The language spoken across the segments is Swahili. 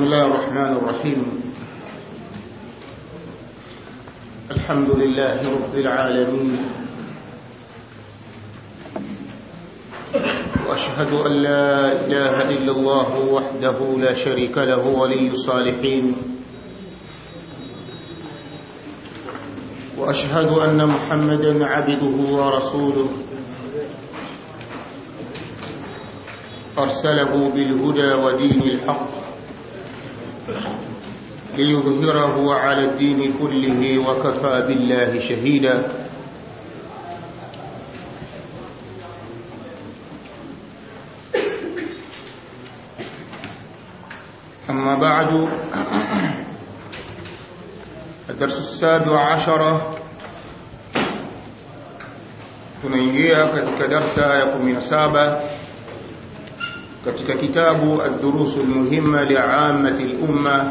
الله الرحمن الرحيم الحمد لله رب العالمين وأشهد أن لا إله إلا الله وحده لا شريك له ولي الصالحين وأشهد أن محمدا عبده ورسوله أرسله بالهدى ودين الحق ليظهره على الدين كله وكفى بالله شهيدا أما بعد الدرس السابع عشر tunaingia katika darsa ya 17 katika kitabu ad-durus al-muhimma li'ammati al-umma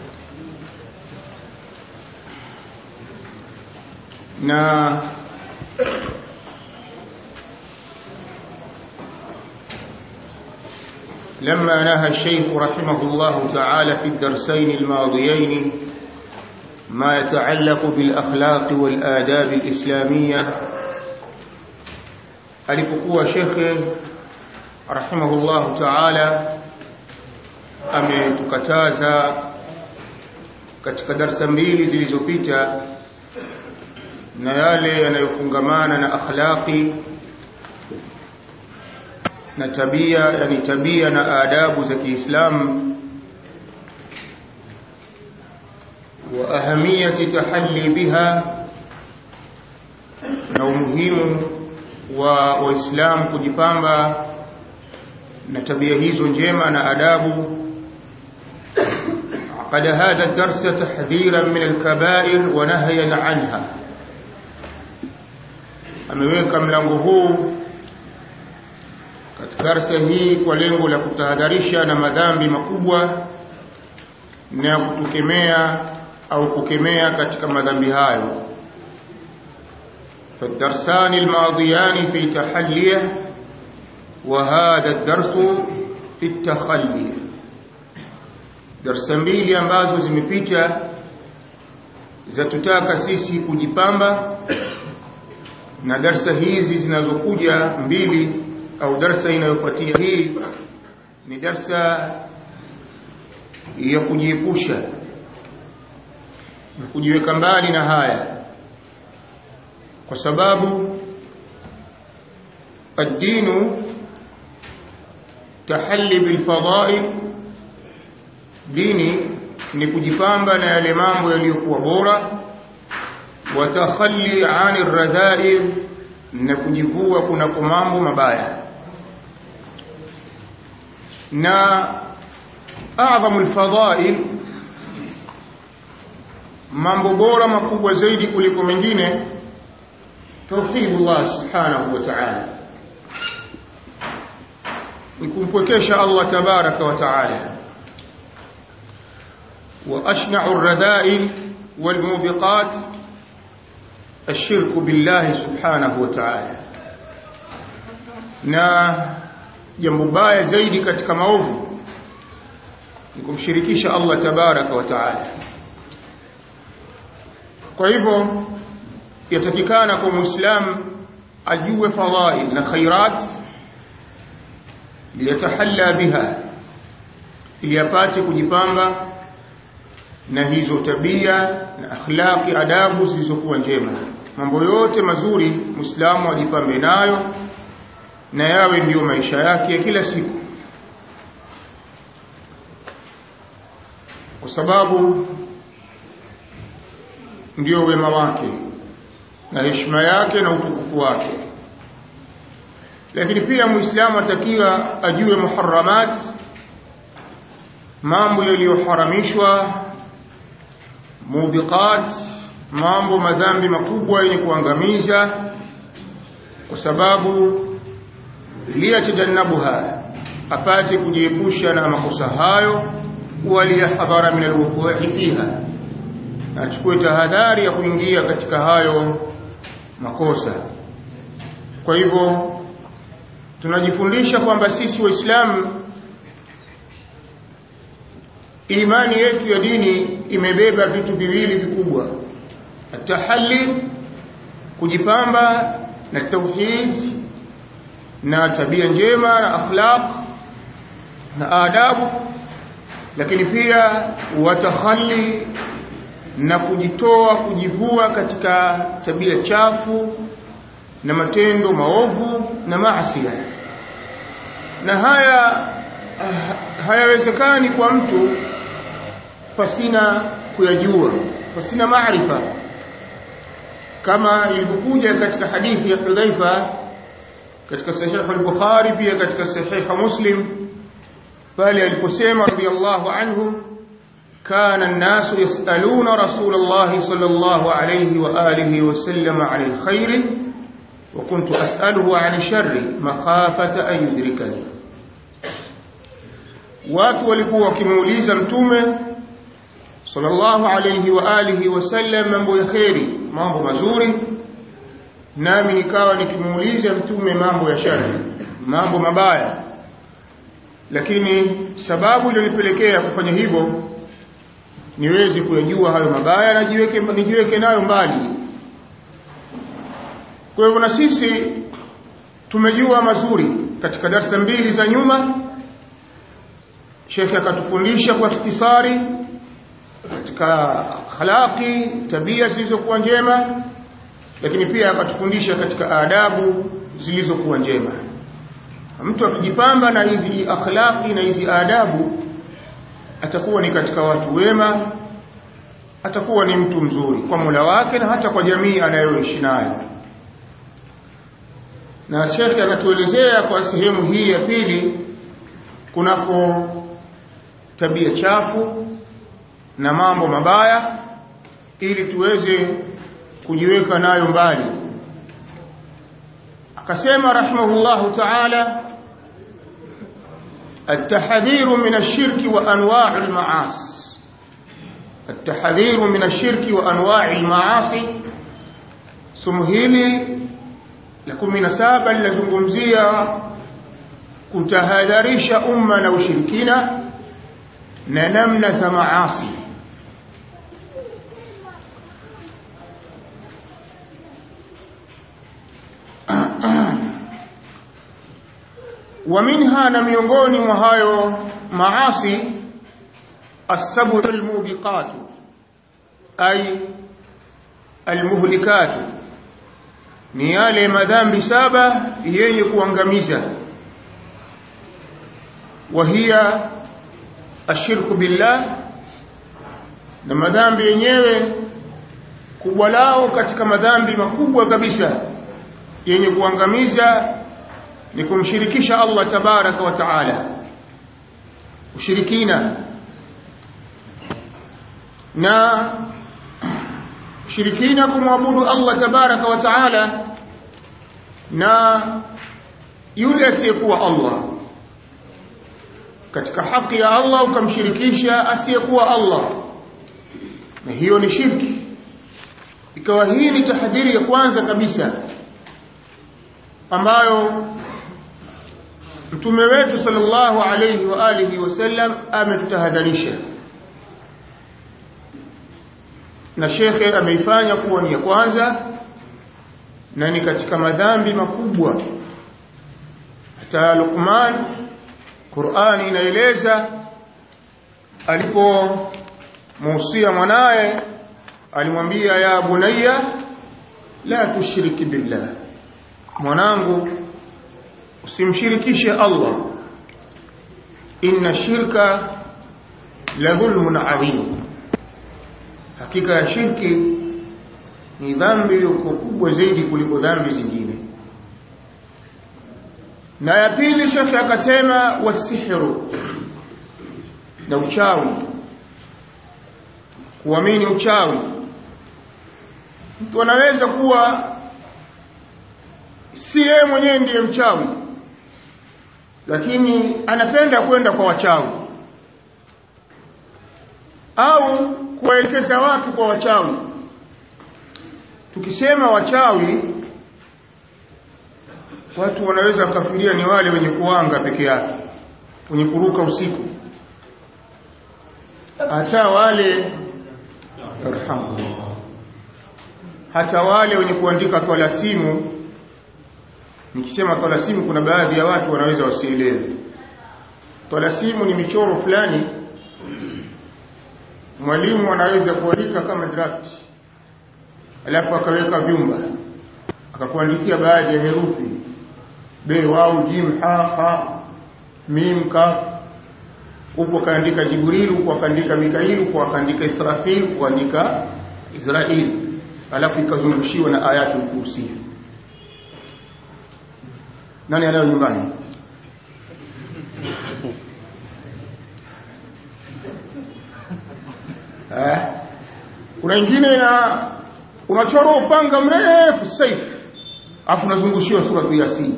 na لما نهى الشيخ رحمه الله تعالى في الدرسين الماضيين ما يتعلق بالأخلاق والآداب الإسلامية alipokuwa shekhe rahimahullahu ta'ala ametukataza katika darsa mbili zilizopita na yale yanayofungamana na akhlaqi na tabia yani tabia na adabu za Kiislamu wa ahamiyati tahalli biha na umuhimu wa waislamu kujipamba na tabia hizo njema na adabu قد هذا الدرس تحذيرا من الكبائر ونهيا عنها ameweka mlango huu katika darasa hii kwa lengo la kutahadharisha na madhambi makubwa na kutukemea au kukemea katika madhambi hayo فالدرسان الماضيان في تحليه وهذا الدرس في التخلي darsa mbili ambazo zimepita zatutaka sisi kujipamba na darsa hizi zinazokuja mbili au darsa inayofuatia hii ni darsa ya kujiepusha na kujiweka mbali na haya kwa sababu الدين تحلي بالفضائل dini ni kujipamba na yale mambo yaliyokuwa bora watakhalli ani radhail na kujivua kuna mambo mabaya na a'zamu alfadha'il mambo bora makubwa zaidi kuliko mengine tauhidullah subhanahu wa ta'ala ni kumpwekesha Allah tabaraka wa ta'ala وأشنع الرذائل والموبقات الشرك بالله سبحانه وتعالى na jambo baya zaidi katika maovu ni kumshirikisha Allah tabaraka wa taala kwa hivyo yatakikana kwa muislam ajue fadhail na khairat liyatahalla biha ili apate kujipamba na hizo tabia na akhlaqi adabu zilizokuwa njema mambo yote mazuri muislamu ajipambe nayo na yawe ndiyo maisha yake kila siku kwa sababu ndiyo wema wake na heshima yake na utukufu wake lakini pia muislamu atakiwa ajue muharramat mambo yaliyoharamishwa mubiqat mambo madhambi makubwa yenye kuangamiza kwa sababu liyatajannabuha apate kujiepusha na makosa hayo waliyahadhara min alwuqu'i fiha achukue tahadhari ya kuingia katika hayo makosa kwa hivyo tunajifundisha kwamba sisi waislamu imani yetu ya dini imebeba vitu viwili vikubwa atahalli kujipamba na tauhid na tabia njema na akhlaq na adabu lakini pia watakhalli na kujitoa kujivua katika tabia chafu na matendo maovu na maasi na haya hayawezekani kwa mtu pasina kuyajua pasina maarifa kama ilivyokuja katika hadithi ya Hudhaifa katika sahih al-Bukhari pia katika sahih Muslim pale aliposema radiyallahu anhu كان الناس يسألون رسول الله صلى الله عليه وآله وسلم عن الخير وكنت أسأله عن الشر مخافة أن يدركني watu walikuwa wakimuuliza mtume sallallahu alayhi wa alihi wasallam mambo ya kheri mambo mazuri nami nikawa nikimuuliza mtume mambo ya shari mambo mabaya lakini sababu iliyonipelekea kufanya hivyo niweze kuyajua hayo mabaya na jiweke nijiweke nayo mbali kwa hivyo na sisi tumejua mazuri katika darasa mbili za nyuma Sheikh akatufundisha kwa ikhtisari katika akhlaqi tabia zilizokuwa njema lakini pia akatufundisha katika adabu zilizokuwa njema mtu akijipamba na hizi akhlaqi na hizi adabu atakuwa ni katika watu wema atakuwa ni mtu mzuri kwa Mola wake na hata kwa jamii anayoishi nayo na Sheikh anatuelezea kwa sehemu hii ya pili kunako tabia chafu na mambo mabaya ili tuweze kujiweka nayo mbali akasema rahimahullahu ta'ala التحذير من الشرك وأنواع المعاصي التحذير من الشرك وأنواع المعاصي سمهيلي لكم من سابا لزمزية kutahadharisha umma na ushirikina na namna za maasi ومنها na miongoni mwa hayo maasi السبع الموبقات أي المهلكات ni yale madhambi saba yenye kuangamiza وهي الشرك بالله na madhambi yenyewe kubwa lao katika madhambi makubwa kabisa yenye kuangamiza ni kumshirikisha Allah tabaraka wa taala ushirikina na shirikina kumwabudu Allah tabaraka wa taala na yule asiyekuwa Allah katika haki ya Allah ukamshirikisha asiyekuwa Allah na hiyo ni shirki ikawa hii ni tahadhiri ya kwanza kabisa ambayo mtume wetu sallallahu alayhi wa alihi wasallam ametutahadharisha na shekhe ameifanya kuwa ni ya kwanza na ni katika madhambi makubwa hata Luqman Qur'ani inaeleza alipomuhusia mwanaye alimwambia ya bunayya la tushriki billah mwanangu usimshirikishe Allah inna shirka la dhulmun adhim hakika ya shirki ni dhambi kubwa zaidi kuliko dhambi zingine na ya pili shekhe akasema wasihru na uchawi kuamini uchawi mtu anaweza kuwa si yeye mwenyewe ndiye mchawi lakini anapenda kwenda kwa wachawi au kuwaelekeza watu kwa wachawi tukisema wachawi watu wanaweza kufikiria ni wale wenye kuanga peke yake wenye kuruka usiku hata wale arhamullah hata wale wenye kuandika twalasimu nikisema twalasimu kuna baadhi ya watu wanaweza wasielewe twalasimu ni michoro fulani mwalimu anaweza kuandika kama draft alafu akaweka vyumba akakuandikia baadhi ya herufi be wau jim ha ha mim kaf huko akaandika jibril huko akaandika mikail huko akaandika israfil huko akaandika israil alafu ikazungushiwa na ayatul kursi nani anayo nyumbani eh kuna ingine na unachora upanga mrefu saif afu unazungushiwa sura ya yasin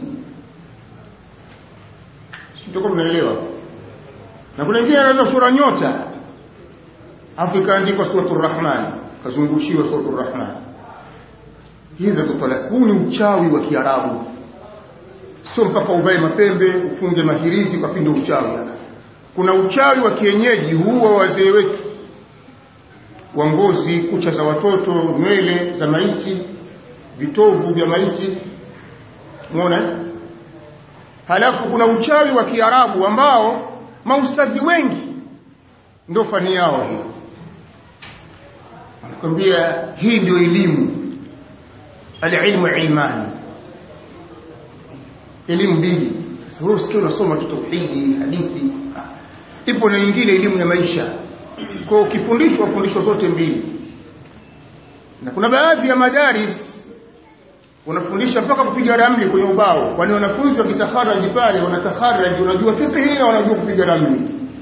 sitoko mnaelewa na kuna ingine anaweza sura nyota afu ikaandikwa suratul rahman kazungushiwa suratul rahman hizi zotola huu ni uchawi wa kiarabu sio mpaka uvae mapembe ufunge mahirizi kwa pindo uchawi kuna uchawi wa kienyeji huu wa wazee wetu wa ngozi kucha za watoto nywele za maiti vitovu vya maiti umeona halafu kuna uchawi wa kiarabu ambao maustadhi wengi ndio fani yao hii wanakwambia hii ndio elimu alilmu ilmani elimu mbili sasa wewe usikie unasoma tu tauhidi hadithi ipo na nyingine elimu ya maisha kwa ukifundishwa fundishwa zote mbili na kuna baadhi ya madaris wanafundisha mpaka kupiga ramli kwenye ubao kwani wanafunzi wakitakharaji pale wanatakharaji wanajua fiqh na wanajua kupiga ramli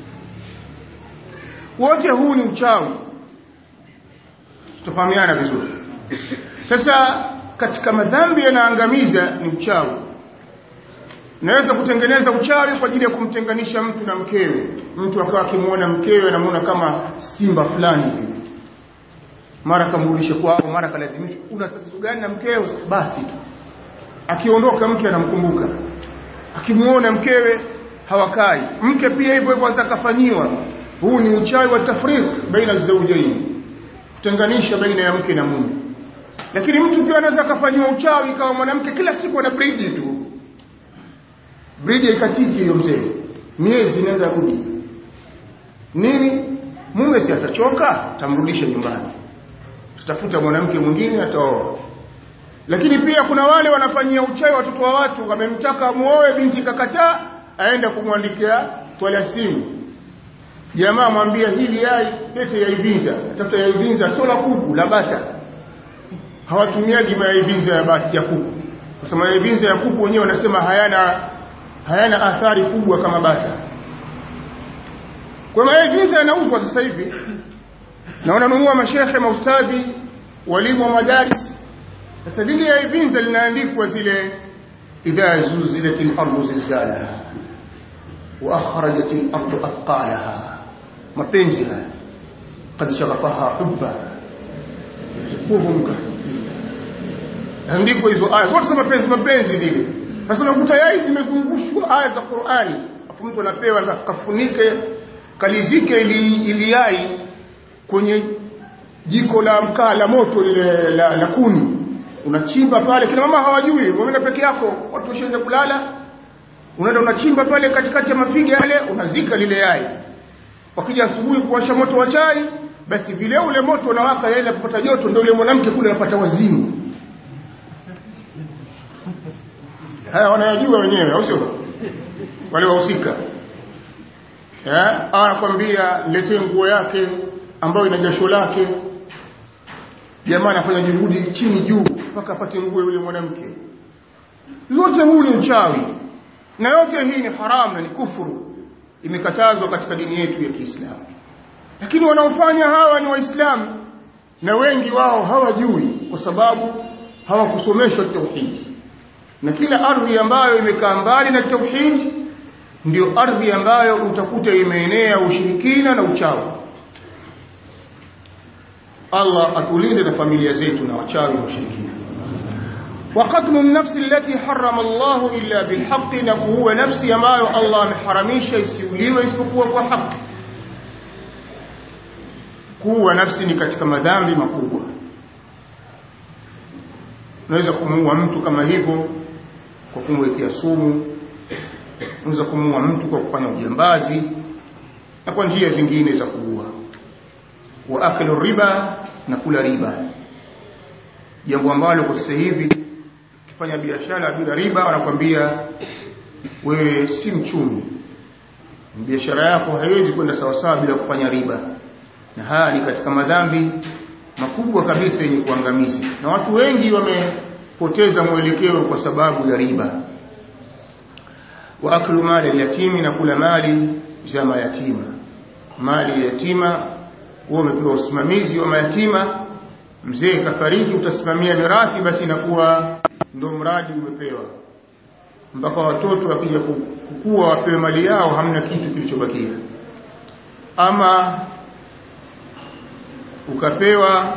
wote huu ni uchawi tutafahamiana vizuri sasa katika madhambi yanaangamiza ni uchawi naweza kutengeneza uchawi kwa ajili ya kumtenganisha mtu na mkewe mtu akawa akimwona mkewe anamuona kama simba fulani hivi mara kamrudishe kwao mara kalazimisha una tatizo gani na mkewe basi tu akiondoka mke anamkumbuka akimuona mkewe hawakai mke pia hivyo hivyo atakafanyiwa huu ni uchawi wa tafriq baina zawjaini kutenganisha baina ya mke na mume lakini mtu pia anaweza akafanyiwa uchawi kama mwanamke kila siku ana bridi tu bridi haikatiki hiyo mzee miezi inaenda rudi nini mume si atachoka tamrudisha nyumbani tutafuta mwanamke mwingine ataoa lakini pia kuna wale wanafanyia uchawi watoto wa watu wamemtaka muoe binti kakataa aenda kumwandikia twalasimu jamaa mwambia hili yai lete yaivinza tafuta yaivinza sio la kuku la bata hawatumiaji mayaivinza ya bata ya kuku kwa sababu yaivinza ya kuku wenyewe wanasema hayana hayana athari kubwa kama bata kwa mayaivinza yanauzwa sasa hivi na wananunua mashehe maustadhi walimu wa madaris sasa lile yaivinza linaandikwa zile idha zulzilatil ardu zilzalaha wa akhrajatil ardu athqalaha mapenzi haya qad shaghafaha hubba kuhum andiko hizo aya zote mapenzi mapenzi zile sasa unakuta yai zimezungushwa aya za Qur'ani afu mtu anapewa kafunike kalizike ili, ili yai kwenye jiko la mkaa la moto lile la, la kuni unachimba pale kina mama hawajui umeenda peke yako watu washaenda kulala unaenda unachimba pale katikati ya mafiga yale unazika lile yai wakija asubuhi kuwasha moto wa chai basi vile ule moto unawaka yale kupata joto ndio ule mwanamke kule anapata wazimu haya wanayajua wenyewe au sio wale wahusika eh anakwambia letee nguo yake ambayo ina jasho lake jamaa anafanya juhudi chini juu mpaka apate nguo yule mwanamke yote huu ni uchawi na yote hii ni haramu na ni kufuru imekatazwa katika dini yetu ya Kiislamu lakini wanaofanya hawa ni waislamu na wengi wao hawajui kwa sababu hawakusomeshwa tauhidi na kila ardhi ambayo imekaa mbali na tauhidi ndio ardhi ambayo utakuta imeenea ushirikina na uchawi Allah atulinde na familia zetu na wachawi na ushirikina وقتل النفس التي حرم الله إلا بالحق نكوه نفسي ambayo Allah ameharamisha isiuliwe isipokuwa kwa haki kuua nafsi ni katika madhambi makubwa unaweza kumuua mtu kama hivyo kwa kumwekea sumu unaweza kumuua mtu kwa kufanya ujambazi na kwa njia zingine za kuua wa aklu riba na kula riba jambo ambalo kwa sasa hivi ukifanya biashara bila riba wanakwambia wewe si mchumi biashara yako haiwezi kwenda sawasawa bila kufanya riba na haya ni katika madhambi makubwa kabisa yenye kuangamiza na watu wengi wamepoteza mwelekeo kwa sababu ya riba wa aklu mali yatimi na kula mali za mayatima mali ya yatima huwa umepewa usimamizi wa mayatima mzee kafariki utasimamia mirathi basi inakuwa ndo mradi umepewa mpaka watoto wakija kukua wapewe mali yao hamna kitu kilichobakia ama ukapewa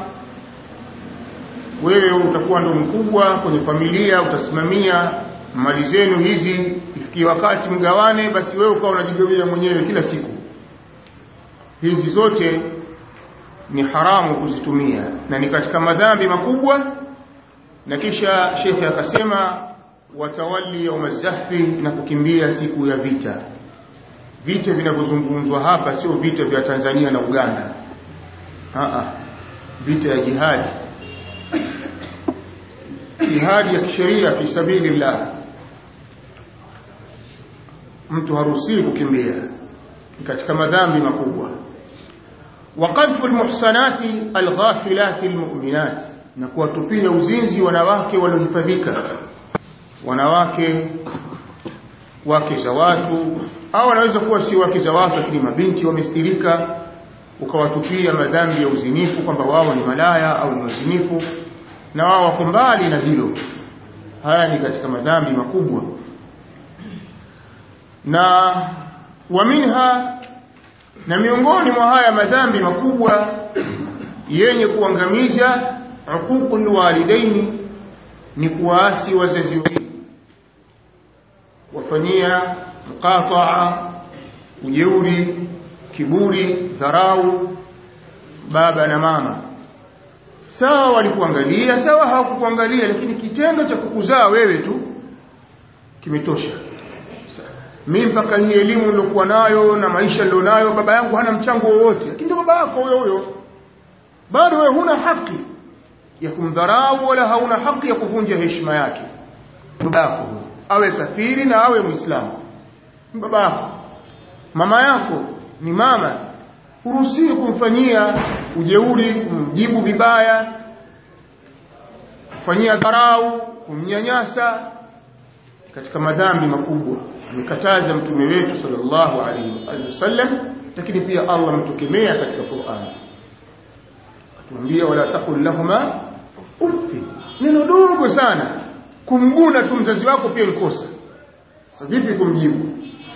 wewe utakuwa ndo mkubwa kwenye familia utasimamia mali zenu hizi ifikie wakati mgawane basi wewe ukawa unajigawia mwenyewe kila siku hizi zote ni haramu kuzitumia na ni katika madhambi makubwa na kisha shekhe akasema watawali yauma zahfi na kukimbia siku ya vita vita vinavyozungumzwa hapa sio vita vya Tanzania na Uganda Aa, vita ya jihadi jihadi ya kisheria fi sabilillah mtu haruhusiwi kukimbia katika madhambi makubwa وقذف المحصنات الغافلات المؤمنات na kuwatupia uzinzi wanawake waliohifadhika wanawake wake za watu au wanaweza kuwa si wake za watu lakini mabinti wamestirika ukawatupia madhambi ya uzinifu kwamba wao ni malaya au ni wazinifu na wao wako mbali na hilo haya ni katika madhambi makubwa na waminha na miongoni mwa haya madhambi makubwa yenye kuangamiza uququl walidaini ni kuwaasi wazazi wawili wafanyia muqataa ujeuri kiburi dharau baba na mama sawa walikuangalia sawa hawakukuangalia lakini kitendo cha kukuzaa wewe tu kimetosha mimi mpaka hii elimu nilokuwa nayo na maisha nilionayo baba yangu hana mchango wowote lakini ndio baba yako huyo huyo bado wewe huna haki ya kumdharau wala hauna haki ya kuvunja heshima yake baba yako awe kafiri na awe muislamu baba yako mama yako ni mama huruhusiwi kumfanyia ujeuri kumjibu vibaya kufanyia dharau kumnyanyasa katika madhambi makubwa amekataza mtume wetu sallallahu alaihi wasallam lakini pia Allah ametukemea katika Qur'an atuambia wala taqul lahuma uffi neno dogo sana kumguna tu mzazi wako pia ni kosa sasa vipi kumjibu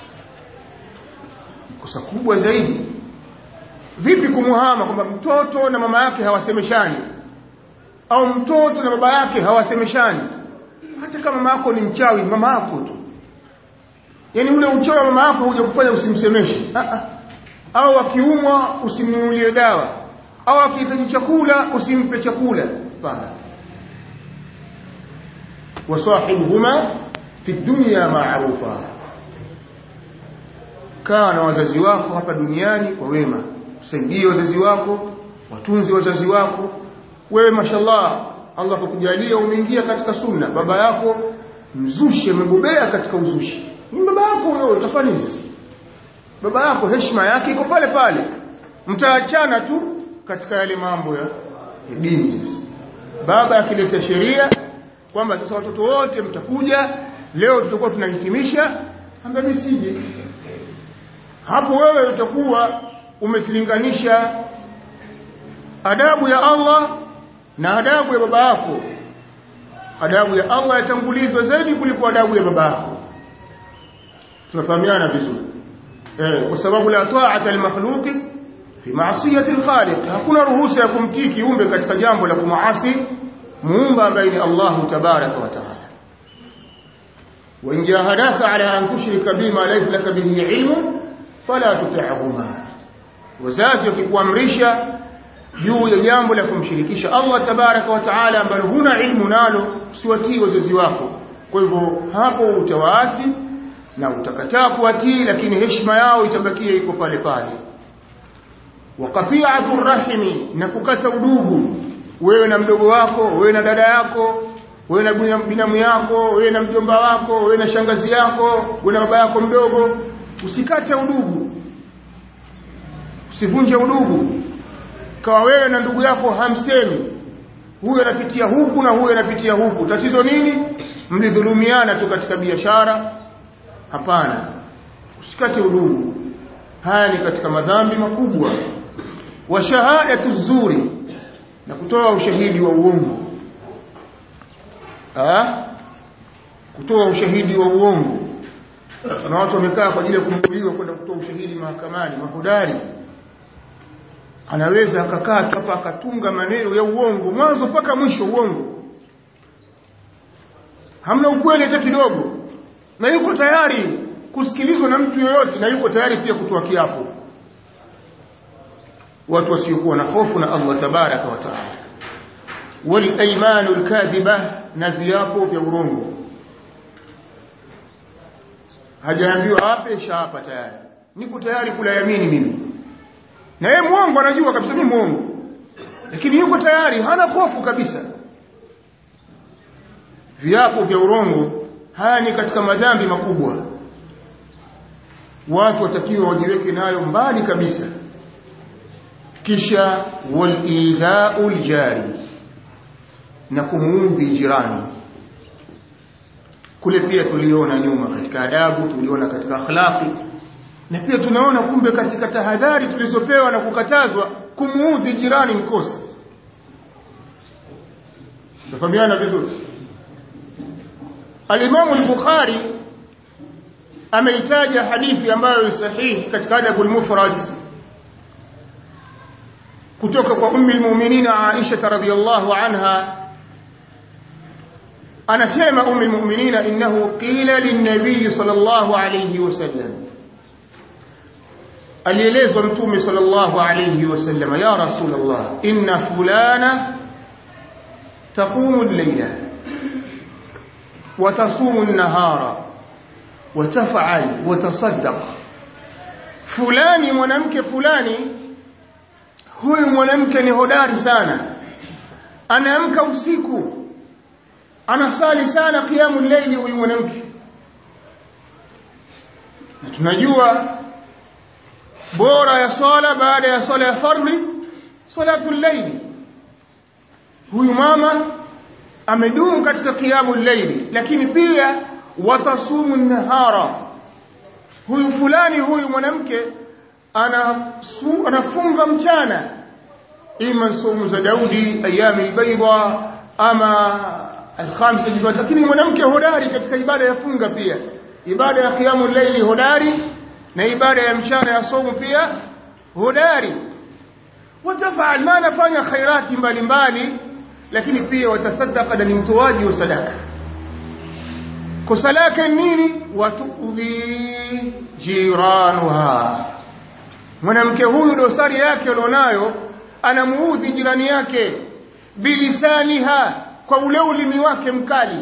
kosa kubwa zaidi vipi kumuhama kwamba mtoto na mama yake hawasemeshani au mtoto na baba yake hawasemeshani hata kama mama yako ni mchawi mama yako tu yani ule uchawi wa mama yako huja kufanya usimsemeshe au akiumwa usimnunulie dawa au akihitaji chakula usimpe chakula hapana wasahibuhuma fi dunya ma'rufa kaa na wazazi wako hapa duniani kwa wema usaidie wazazi wako watunzi wazazi wako wewe mashallah Allah kukujalia umeingia katika sunna baba yako mzushi amebobea katika uzushi ni baba yako huyo utafanya nini baba yako heshima yake iko pale pale mtaachana tu katika yale mambo ya dini baba akileta sheria kwamba sasa watoto wote mtakuja leo tutakuwa tunahitimisha ambaye mimi sije hapo wewe utakuwa umesilinganisha adabu ya Allah na adabu ya baba yako adabu ya Allah yatangulizwa zaidi kuliko adabu ya baba yako tunafahamiana vizuri eh kwa sababu la ta'ata al-makhluqi fi ma'siyati al-khaliq hakuna ruhusa ya kumtii kiumbe katika jambo la kumaasi muumba ambaye ni Allah tabaraka wa taala wa in jahadaka ala an tushrika bima laysa laka bihi ilmu fala tuti'huma wazazi wakikuamrisha juu ya jambo la kumshirikisha Allah tabaraka wa taala ambalo huna ilmu nalo usiwatii wazazi wako kwa hivyo hapo utawaasi na utakataa kuwatii lakini heshima yao itabakia iko pale pale wa qati'atu rahimi na kukata udugu wewe na mdogo wako wewe na dada yako wewe na binamu yako wewe na mjomba wako wewe na shangazi yako wewe na baba yako mdogo usikate udugu usivunje udugu kawa wewe na ndugu yako hamsemi huyu anapitia huku na huyu anapitia huku tatizo nini mlidhulumiana tu katika biashara hapana usikate udugu haya ni katika madhambi makubwa wa shahadatu zuri na kutoa ushahidi wa uongo ah kutoa ushahidi wa uongo na watu wamekaa kwa ajili ya kumbuliwa kwenda kutoa ushahidi mahakamani mahodari anaweza akakaa hapa akatunga maneno ya uongo mwanzo mpaka mwisho uongo hamna ukweli hata kidogo na yuko tayari kusikilizwa na mtu yoyote na yuko tayari pia kutoa kiapo watu wasiokuwa na hofu na Allah tabaraka wa taala wal aymanu al na viapo vya urongo hajaambiwa hape shapa tayari niko tayari kula yamini mimi na yeye muongo anajua kabisa mimi muongo lakini yuko tayari hana hofu kabisa viapo vya urongo haya ni katika madhambi makubwa watu watakiwa wajiweke nayo mbali kabisa kisha walidhau ljari na kumuudhi jirani kule pia tuliona nyuma katika adabu tuliona katika akhlaqi na pia tunaona kumbe katika tahadhari tulizopewa na kukatazwa kumuudhi jirani mkosa tafahamiana vizuri alimamu al-bukhari ameitaja hadithi ambayo ni sahihi katika adabu al-mufrad kutoka kwa ummi al-mu'minin Aisha radhiyallahu anha anasema ummi al-mu'minin innahu qila lin-nabiy sallallahu alayhi wasallam alielezwa mtume sallallahu alayhi wasallam ya rasulullah inna fulana taqumu al-layla wa tasumu an-nahara wa taf'al wa tasaddaq fulani mwanamke fulani huyu mwanamke ni hodari sana anaamka usiku anasali sana kiamu layli huyu mwanamke na tunajua bora ya swala baada ya swala ya fardhi salatu layli huyu mama amedumu katika kiamu layli lakini pia watasumu nahara huyu fulani huyu mwanamke anasu, anafunga mchana ima somu za Daudi ayami albayda ama alkhamsa jibat lakini mwanamke hodari katika ibada ya funga pia ibada ya kiamu layli hodari na ibada ya mchana ya somu pia hodari watafal ma nafanya khairati mbalimbali lakini pia watasaddaqa na ni mtoaji wa sadaka kosa lake nini watuudhi jiranuha mwanamke huyu dosari yake alionayo anamuudhi jirani yake bilisaniha kwa ule ulimi wake mkali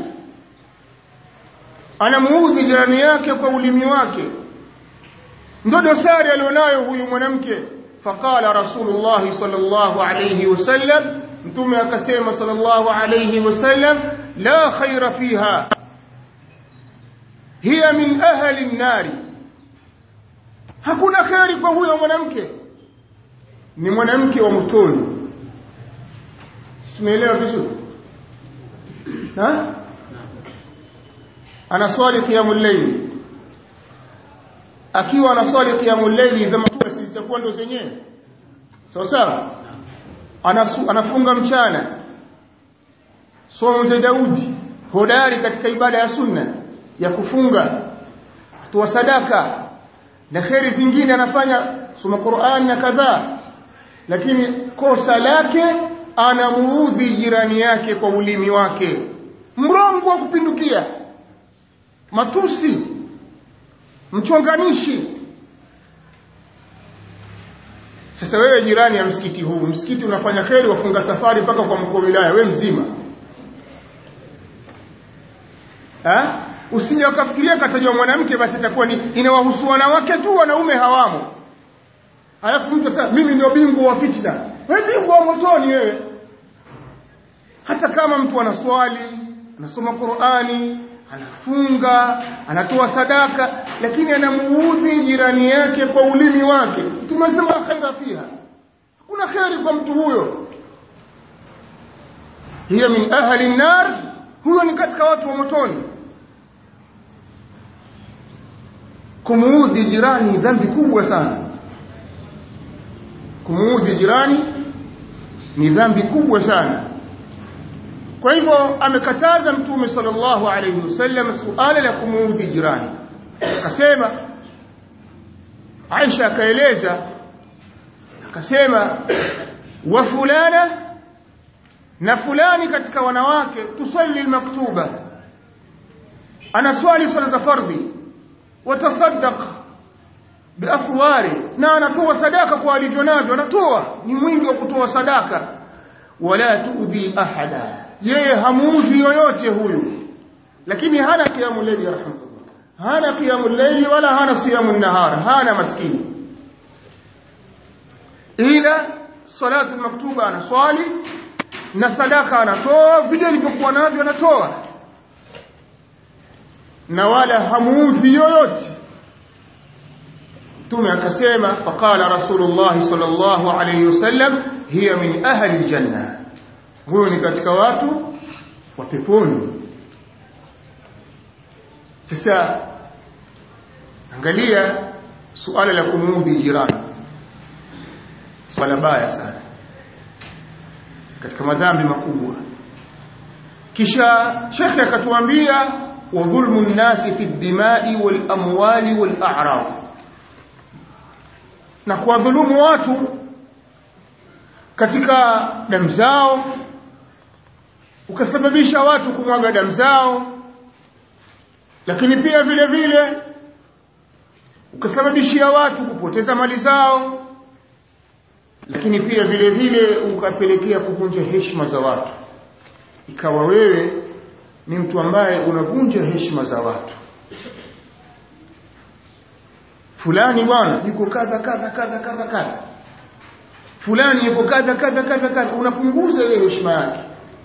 anamuudhi jirani yake kwa ulimi wake ndo dosari alionayo huyu mwanamke faqala rasulullah sallallahu alayhi wasallam mtume akasema sallallahu alayhi wasallam la khaira fiha hiya min ahli an-nari hakuna kheri kwa huyo mwanamke ni mwanamke wa motoni simeelewa vizuri ha anaswali qiyamul layl akiwa anaswali qiyamul layl za mtume sisi zitakuwa ndo zenyewe sawa sawa anafunga mchana somo za Daudi hodari katika ibada ya sunna ya kufunga kutoa sadaka na kheri zingine anafanya soma Qur'an na kadhaa lakini kosa lake anamuudhi jirani yake kwa ulimi wake mrongo wa kupindukia matusi mchonganishi sasa wewe jirani ya msikiti huu msikiti unafanya kheri wafunga safari mpaka kwa mkuu wa wilaya we mzima ha? usije ukafikiria katajwa mwanamke basi itakuwa ni inawahusu wanawake tu wanaume hawamo alafu mtu sasa mimi ndio bingwa wa fitna wewe bingwa wa motoni wewe hata kama mtu anaswali anasoma Qur'ani anafunga anatoa sadaka lakini anamuudhi jirani yake kwa ulimi wake tumesema khaira fiha kuna khairi kwa mtu huyo hiyo min ahli nar huyo ni katika watu wa motoni kumuudhi jirani dhambi kubwa sana kumuudhi jirani ni dhambi kubwa sana kwa hivyo amekataza mtume sallallahu alayhi wasallam suala la kumuudhi jirani akasema Aisha akaeleza akasema wa fulana na fulani katika wanawake tusalli almaktuba anaswali swala za fardhi watasaddaq biafwari na anatoa sadaka kwa alivyo navyo anatoa ni mwingi wa kutoa sadaka wala tuudhi ahada yeye hamuudhi yoyote huyu lakini hana kiamu layli rahmatullah hana kiamu layli wala hana siyamu nahar hana maskini ila salatu maktuba anaswali na sadaka anatoa vile alivyokuwa navyo anatoa na wala hamuudhi yoyote Mtume akasema faqala Rasulullah sallallahu alayhi wasallam hiya min ahli aljanna huyo ni katika watu wa peponi sasa angalia suala la kumuudhi jirani swala baya sana katika madhambi makubwa kisha shekhe akatuambia wa dhulmu nnasi fi ddimai wal amwali wal a'rad na kuwadhulumu watu katika damu zao ukasababisha watu kumwaga damu zao lakini pia vile vile ukasababishia watu kupoteza mali zao lakini pia vile vile ukapelekea kuvunja heshima za watu ikawa wewe ni mtu ambaye unavunja heshima za watu fulani bwana yuko kadha kadha kadha kadha kadha fulani yuko kadha kadha kadha kadha unapunguza ile heshima yake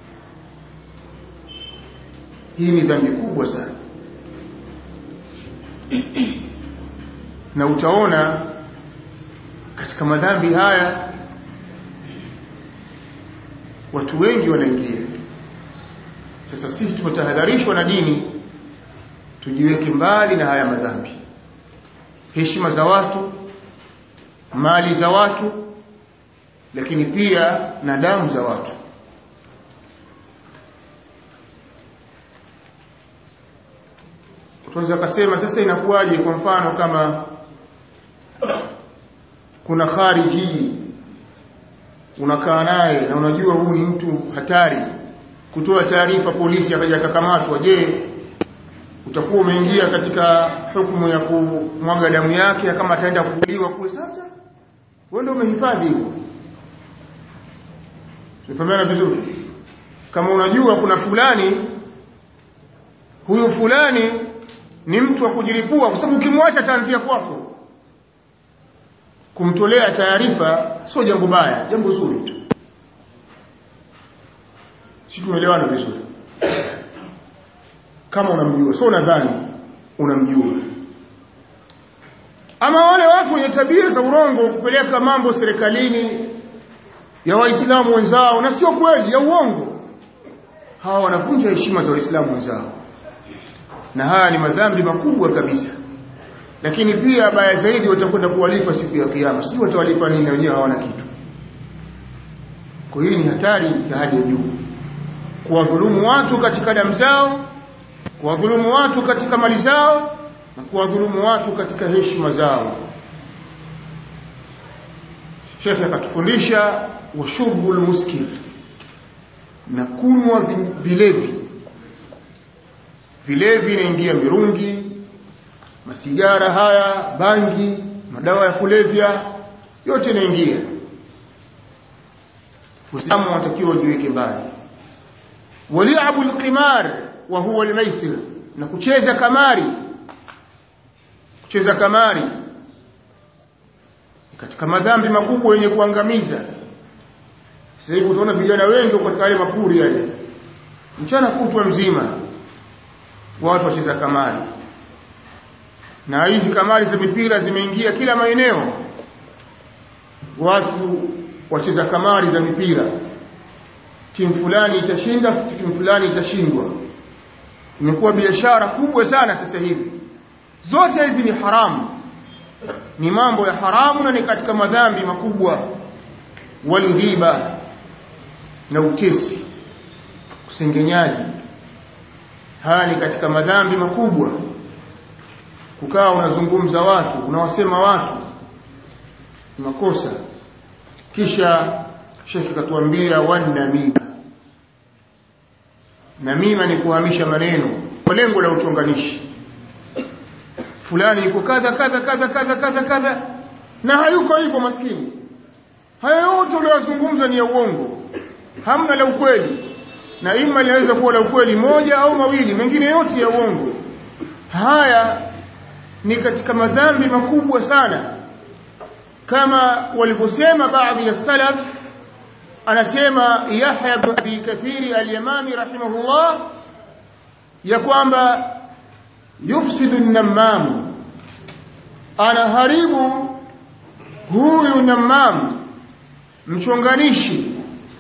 hii ni dhambi kubwa sana na utaona katika madhambi haya watu wengi wanaingia sasa sisi tumetahadharishwa na dini tujiweke mbali na haya madhambi heshima za watu mali za watu lakini pia na damu za watu tunaweza kusema sasa inakuwaje kwa mfano kama kuna khariji unakaa naye na unajua huyu ni mtu hatari kutoa taarifa polisi akaja akakamatwa je utakuwa umeingia katika hukumu ya kumwaga damu yake kama ataenda kuuliwa kule sasa wewe ndio umehifadhi hivyo Tumefahamana vizuri kama unajua kuna fulani huyu fulani ni mtu wa kujilipua kwa sababu ukimwacha taanzia kwako kumtolea taarifa sio jambo baya jambo zuri tu si tumeelewana vizuri kama unamjua sio unadhani unamjua ama wale watu wenye tabia za urongo kupeleka mambo serikalini ya waislamu wenzao na sio kweli ya uongo hawa wanavunja heshima za waislamu wenzao na haya ni madhambi makubwa kabisa lakini pia baya zaidi watakwenda kuwalipa siku ya kiyama sijui watawalipa nini wenyewe hawana kitu kwa hiyo ni hatari ya hali ya juu kuwadhulumu watu katika damu zao kuwadhulumu watu katika mali zao na kuwadhulumu watu katika heshima zao shekhe akatufundisha washurbul muskir na kunywa vilevi vilevi inaingia mirungi masigara haya bangi madawa ya kulevya yote inaingia Uislamu unatakiwa ujiweke mbali waliabu alqimar wa huwa almaisir na kucheza kamari kucheza kamari katika madhambi makubwa yenye kuangamiza sasa hivi utaona vijana wengi katika yale mapuri yale mchana kutwa mzima watu wacheza kamari na hizi kamari za mipira zimeingia kila maeneo watu wacheza kamari za mipira timu fulani itashinda timu fulani itashindwa imekuwa biashara kubwa sana sasa hivi zote hizi ni haramu ni mambo ya haramu na ni katika madhambi makubwa walghiba na utesi kusengenyaji haya ni katika madhambi makubwa kukaa unazungumza watu unawasema watu ni makosa kisha shekhi katuambia wanamima namima ni kuhamisha maneno kwa lengo la uchonganishi fulani yuko kadha kadha kadha kadha kadha kadha na hayuko hivyo maskini haya yote uliyozungumza ni ya uongo hamna la ukweli na ima linaweza kuwa la ukweli moja au mawili mengine yote ya uongo haya ni katika madhambi makubwa sana kama walivyosema baadhi ya salaf anasema Yahya ibn Abi Kathiri al-Yamani rahimahullah ya kwamba yufsidu an-nammam anaharibu huyu nammam mchonganishi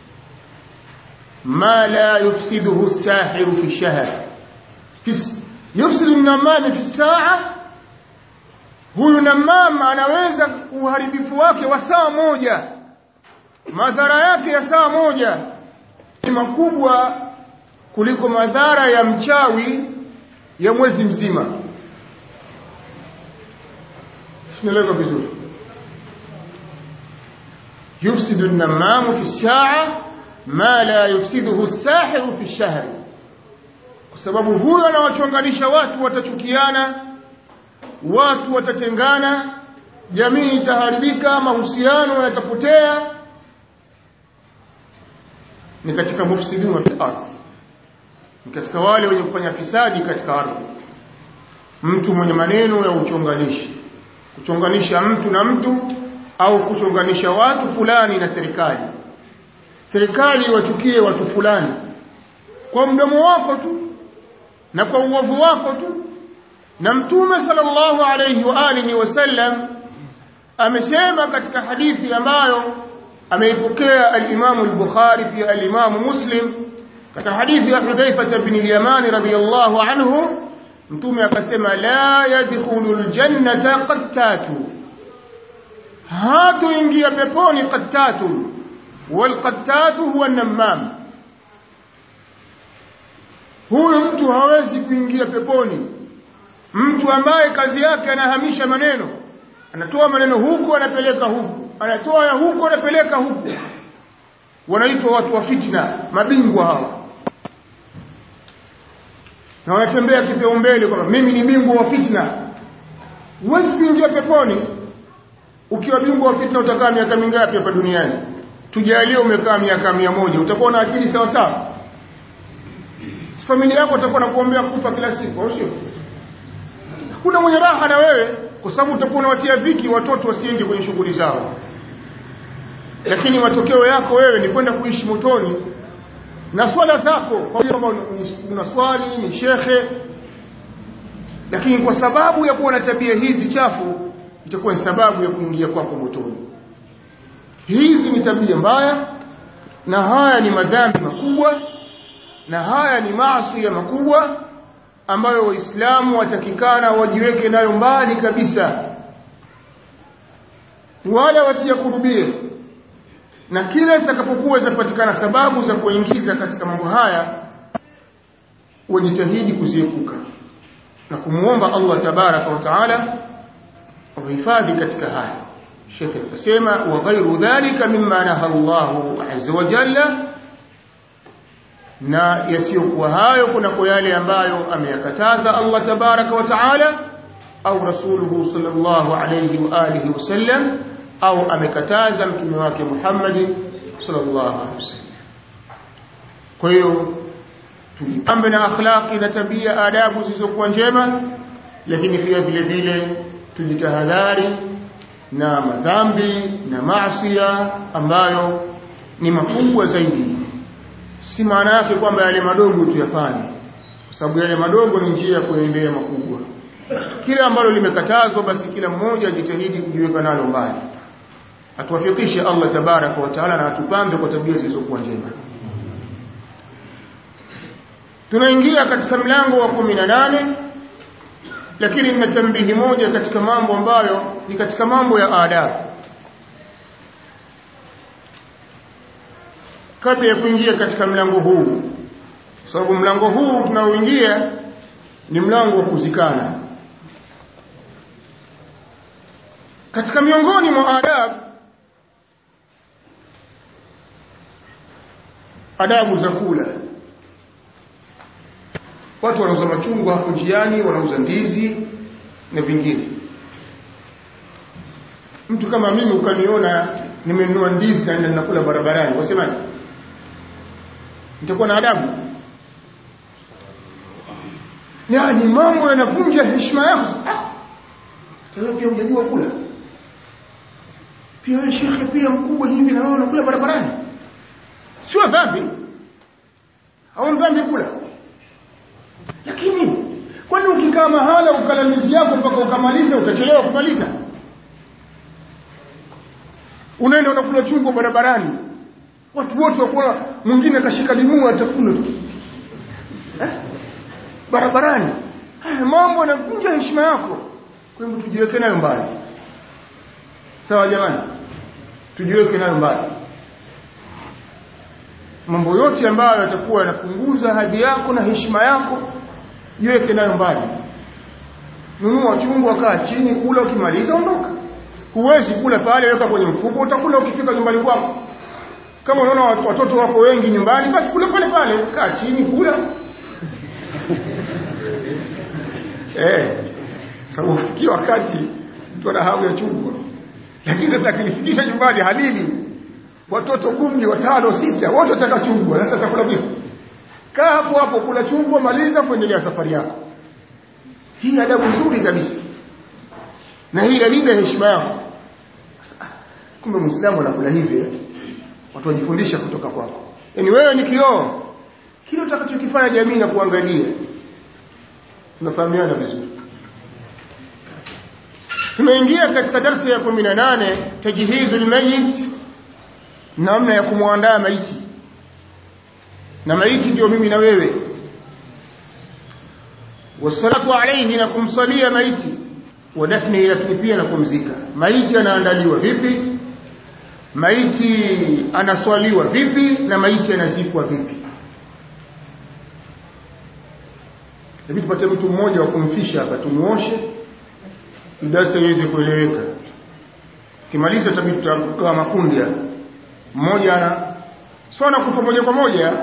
ma la yufsiduhu as-sahiru fi shahr yufsidu an-nammam fi saa huyu nammam anaweza uharibifu wake wa saa moja madhara yake ya saa moja ni makubwa kuliko madhara ya mchawi ya mwezi mzima tunaeleza vizuri yufsidu an-nammamu fi saa ma la yufsiduhu as-sahiru fi shahr kwa sababu huyo anawachonganisha watu watachukiana watu watatengana jamii itaharibika mahusiano yatapotea ni katika mufsidun fil ardh ni katika wale wenye kufanya fisadi katika ardhi mtu mwenye maneno ya uchonganishi kuchonganisha mtu na mtu au kuchonganisha watu fulani na serikali serikali wachukie watu fulani kwa mdomo wako tu na kwa uovu wako tu na mtume sallallahu alayhi wa alihi wasallam amesema katika hadithi ambayo ameipokea al-Imam al-Bukhari pia al-Imam Muslim katika hadithi ya Hudhaifa bin al-Yamani radhiyallahu anhu mtume akasema la yadkhulul jannata qattatu hatu ingia peponi qattatu wal qattatu huwa an-nammam huyu mtu hawezi kuingia peponi mtu ambaye kazi yake anahamisha maneno anatoa maneno huku anapeleka huku anatoa ya huku anapeleka huku wanaitwa watu wa fitna mabingwa hawa na wanatembea kipaumbele kwamba mimi ni bingwa wa fitna huwezi kuingia peponi ukiwa bingwa wa fitna utakaa miaka mingapi hapa duniani tujalie umekaa miaka mia moja utakuwa na akili sawa sawa familia yako utakuwa nakuombea kufa kila siku au sio hakuna mwenye raha na wewe kwa sababu utakuwa unawatia dhiki watoto wasiende kwenye shughuli zao lakini matokeo yako wewe ni kwenda kuishi motoni na swala zako kwamba unaswali ni shekhe lakini kwa sababu ya kuwa na tabia hizi chafu itakuwa ni sababu ya kuingia kwako motoni hizi ni tabia mbaya na haya ni madhambi makubwa na haya ni maasi ya makubwa ambayo waislamu watakikana wajiweke nayo mbali kabisa wala wasiyakurubie na kila zitakapokuwa zitapatikana sababu za kuingiza katika mambo haya wajitahidi kuziepuka na kumuomba Allah tabaraka wa taala uhifadhi katika haya Sheikh akasema wa ghairu dhalika mimma naha Allahu azza wa jalla na yasiyokuwa hayo kunako yale ambayo ameyakataza Allah tabaraka wa taala au rasuluhu sallallahu alayhi wa alihi wasallam au amekataza mtume wake Muhammad sallallahu alaihi wasallam kwa hiyo tujipambe na akhlaqi na tabia adabu zilizokuwa njema lakini pia vile vile tujitahadhari na madhambi na maasiya ambayo ni makubwa zaidi si maana yake kwamba yale madogo tuyafanye kwa sababu yale madogo ni njia ya kuendea makubwa kile ambalo limekatazwa basi kila mmoja ajitahidi kujiweka nalo mbali atuwafikishe Allah tabaraka wa taala na atupambe kwa tabia zilizokuwa njema tunaingia katika mlango wa kumi na nane lakini nina tambihi moja katika mambo ambayo ni katika mambo ya adabu kabla ya kuingia katika mlango huu sababu mlango huu tunaoingia ni mlango wa kuzikana katika miongoni mwa adabu adabu za kula watu wanauza machungwa hapo njiani wanauza ndizi na vingine mtu kama mimi ukaniona nimenunua ndizi na ninakula barabarani wasemaje nitakuwa na adabu yani mambo yanavunja heshima yako ah pia hujajua kula pia wewe shekhe pia mkubwa hivi na wewe unakula barabarani sio dhambi au dhambi kula lakini kwani ukikaa mahala ukala mizi yako mpaka ukamaliza utachelewa kumaliza unaenda unakula chungo barabarani watu wote wakuwa mwingine kashika limuu atafuna tu eh? barabarani haya mambo yanavunja heshima yako kwa hivyo tujiweke nayo mbali sawa jamani tujiweke nayo mbali mambo yote ambayo yatakuwa yanapunguza hadhi yako na heshima yako jiweke nayo mbali nunua chungwa kaa chini kula ukimaliza ondoka huwezi kula pale weka kwenye mfuko utakula ukifika nyumbani kwako kama unaona watoto wako wengi nyumbani basi kula pale pale kaa chini kula eh sababu ufikia wakati mtu ana hamu ya chungwa lakini sasa akilifikisha nyumbani halili watoto kumi watano sita wote wataka chungwa sasa chakula vipi kaa hapo hapo kula chungwa maliza kuendelea safari yako hii adabu nzuri kabisa na hii inalinda heshima yako kumbe muislamu anakula hivi watu wajifundisha kutoka kwako yaani wewe ni kioo kile utakachokifanya jamii na kuangalia tunafahamiana vizuri tunaingia katika darsa ya kumi na nane tajhizu lmayit namna ya kumwandaa maiti na maiti ndio mimi na wewe wasalatu alaihi na kumsalia maiti wa dafnihi lakini pia na kumzika maiti anaandaliwa vipi maiti anaswaliwa vipi na maiti anazikwa vipi Hebu tupate mtu mmoja wa kumfisha hapa tumuoshe darasa iweze kueleweka. Kimaliza tabii tutakaa makundi hapa. Mmoja ana sio anakufa moja kwa moja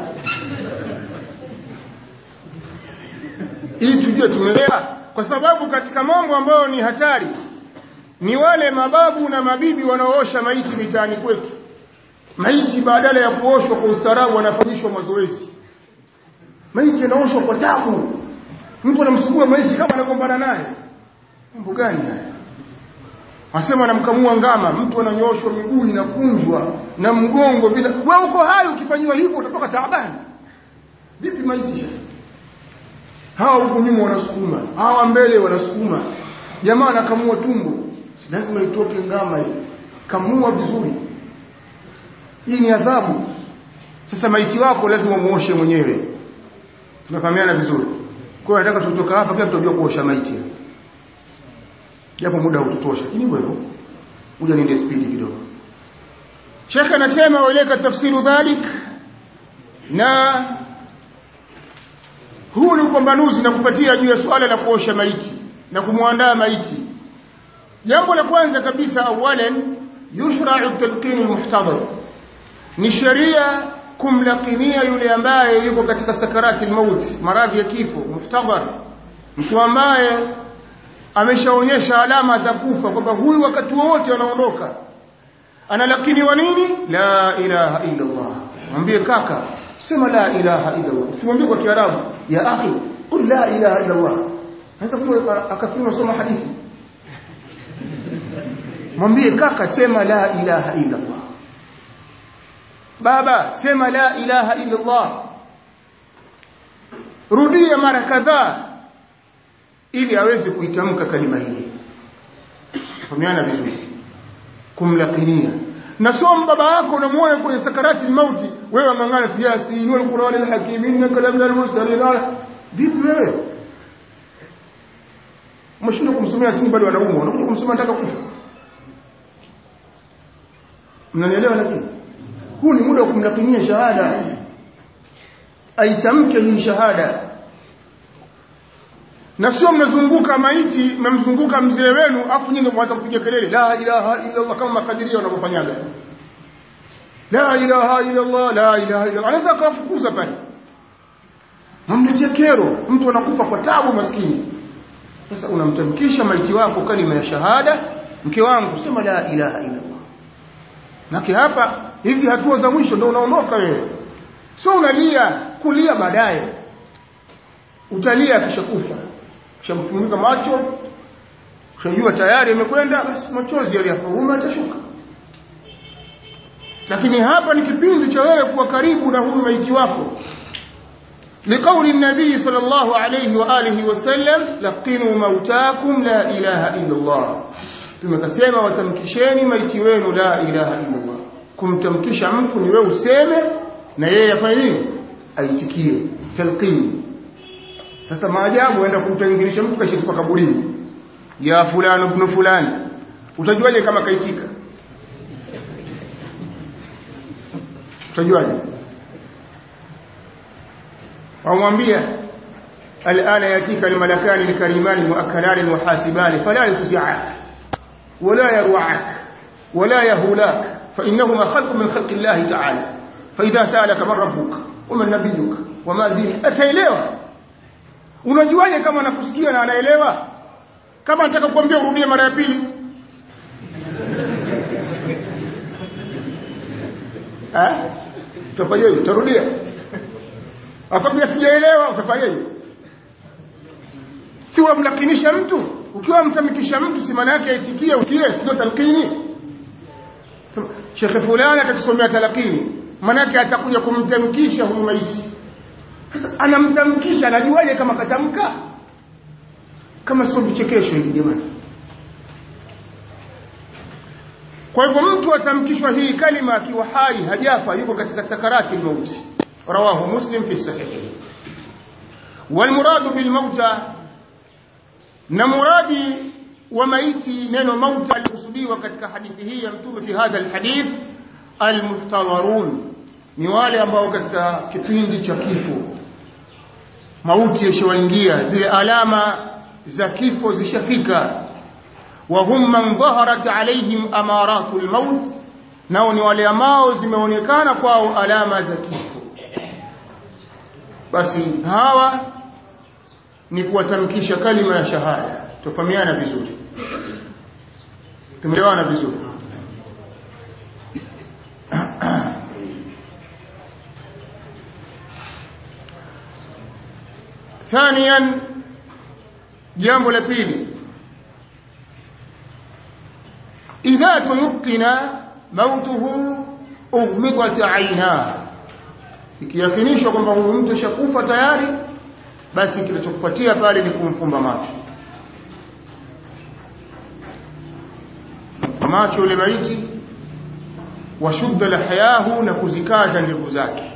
ili tujue tumeelewa kwa sababu katika mambo ambayo ni hatari ni wale mababu na mabibi wanaoosha maiti mitaani kwetu maiti badala ya kuoshwa kwa ustaarabu wanafanyishwa mazoezi maiti yanaoshwa kwa tabu mtu anamsugua maiti kama anagombana naye mambo gani haya Wasema anamkamua ngama, mtu ananyoshwa miguu inakunjwa na mgongo bila. Wewe uko hai ukifanyiwa hivyo utatoka taabani. Vipi maisha? Hawa huko nyuma wanasukuma, hawa mbele wanasukuma. Jamaa anakamua tumbo. Lazima itoke ngama hii. Kamua vizuri. Hii ni adhabu. Sasa maiti wako lazima muoshe mwenyewe. Tunafahamiana vizuri. Kwa hiyo nataka tutoka hapa pia tutajua kuosha maiti japo muda hututosha lakini hivyo kuja niende spidi kidogo Sheikh anasema waleka tafsiru dhalik na huu ni upambanuzi na kupatia juu ya suala la kuosha maiti na kumwandaa maiti jambo la kwanza kabisa awalan yushra'u talqin almuhtadar ni sheria kumlakinia yule ambaye yuko katika sakarati almaut maradhi ya kifo muhtadar mtu ambaye ameshaonyesha alama za kufa kwamba huyu wakati wote anaondoka analakiniwa nini la ilaha illa Allah mwambie kaka sema la ilaha illa Allah usimwambie kwa kiarabu ya akhi qul la ilaha illa Allah hata kuwa akafiwa soma hadithi mwambie kaka sema la ilaha illa Allah baba sema la ilaha illa Allah rudia mara kadhaa ili aweze kuitamka kalima hii fahamiana vizuri kumlakinia na somo baba yako unamuona kwenye sakarati mauti wewe ngangana fi yasin wal qur'an al hakim innaka la minal mursalin vipi wewe mshindo kumsomea yasin bado anaumwa unakuja kumsomea nataka kufa mnanielewa lakini huu ni muda wa kumlakinia shahada aitamke hii shahada na sio mnazunguka maiti mmemzunguka mzee wenu afu nyinyi mwanza kupiga kelele la ilaha illa Allah kama makadiria wanavyofanyaga la ilaha illa Allah la ilaha illa Allah anaweza kuwafukuza pale mamletea kero mtu anakufa kwa tabu maskini sasa unamtamkisha maiti wako kalima ya shahada mke wangu sema la ilaha illa Allah naki hapa hizi hatua za mwisho ndio unaondoka wewe sio unalia kulia baadaye utalia kisha kufa kishamfunika macho kishajua tayari imekwenda basi machozi yaliyafauma atashuka lakini hapa ni kipindi cha wewe kuwa karibu na huyu maiti wako لقول النبي صلى الله عليه وآله وسلم لقنوا موتاكم لا إله إلا الله tumekasema watamkisheni maiti wenu la ilaha illa Allah kumtamkisha mtu ni wewe useme na yeye afanye nini aitikie talqini sasa maajabu aenda kumtangilisha mtu kashisipa kaburini ya fulani ibn fulani utajuaje kama kaitika utajuaje wamwambia الآن يأتيك الملكان الكريمان المؤكلان المحاسبان فلا يفزعك ولا يروعك ولا يهولاك فإنهما خلق من خلق الله تعالى فإذا سألك من ربك ومن نبيك وما دينك أتيليوا unajuaje kama anakusikia na anaelewa kama nataka kuambia urudie mara ya pili eh utafanyaje utarudia akwambia sijaelewa utafanyaje si wamlakinisha mtu ukiwa mtamkisha mtu si maana yake aitikie ukie sio talqini Sheikh fulani atakusomea talqini maana yake atakuja kumtamkisha huyu maiti sasa anamtamkisha anajuaje kama katamka kama sio vichekesho hivi jamani kwa hivyo mtu atamkishwa hii kalima akiwa hai hajafa yuko katika sakarati mauti rawahu muslim fi sahihi والمراد بالموتى na muradi wa maiti neno mauta alikusudiwa katika hadithi hii ya mtume fi hadha alhadith almuhtawarun ni wale ambao katika kipindi cha kifo mauti yashawaingia zile alama za kifo zishafika wa hum man dhaharat alaihim amaratul maut nao ni wale ambao zimeonekana kwao alama za kifo basi hawa ni kuwatamkisha kalima ya shahada tufahamiana vizuri tumeelewana vizuri ثانيا jambo la pili idha tuyqina mautuhu ughmidat aina ikiyakinishwa kwamba huyu mtu shakufa tayari basi kilichokupatia pale ni kumfumba macho macho yule maiti washudda lahayahu na kuzikaza ndevu zake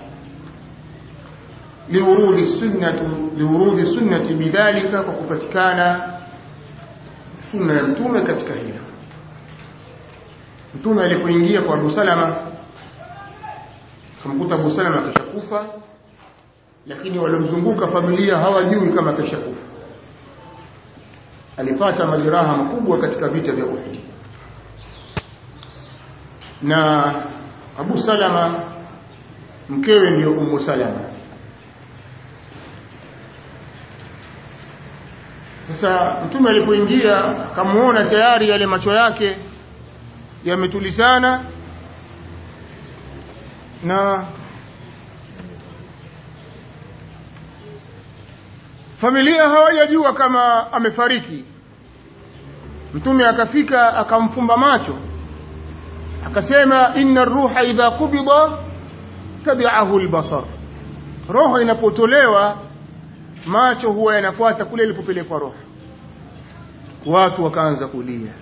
liurudi sunnatu liurudi sunnati bidhalika kwa kupatikana sunna ya mtume katika hilo mtume alipoingia kwa Abu Salama kumkuta Abu Salama akishakufa lakini waliomzunguka familia hawajui kama keshakufa alipata majeraha makubwa katika vita vya Uhud na Abu Salama mkewe ndio Ummu Salama sasa mtume alipoingia akamuona tayari yale macho yake yametulizana na familia hawajajua kama amefariki mtume akafika akamfumba macho akasema inna ruha idha qubida tabi'ahu albasar roho inapotolewa macho huwa yanafuata kule ilipopelekwa roho watu wakaanza kulia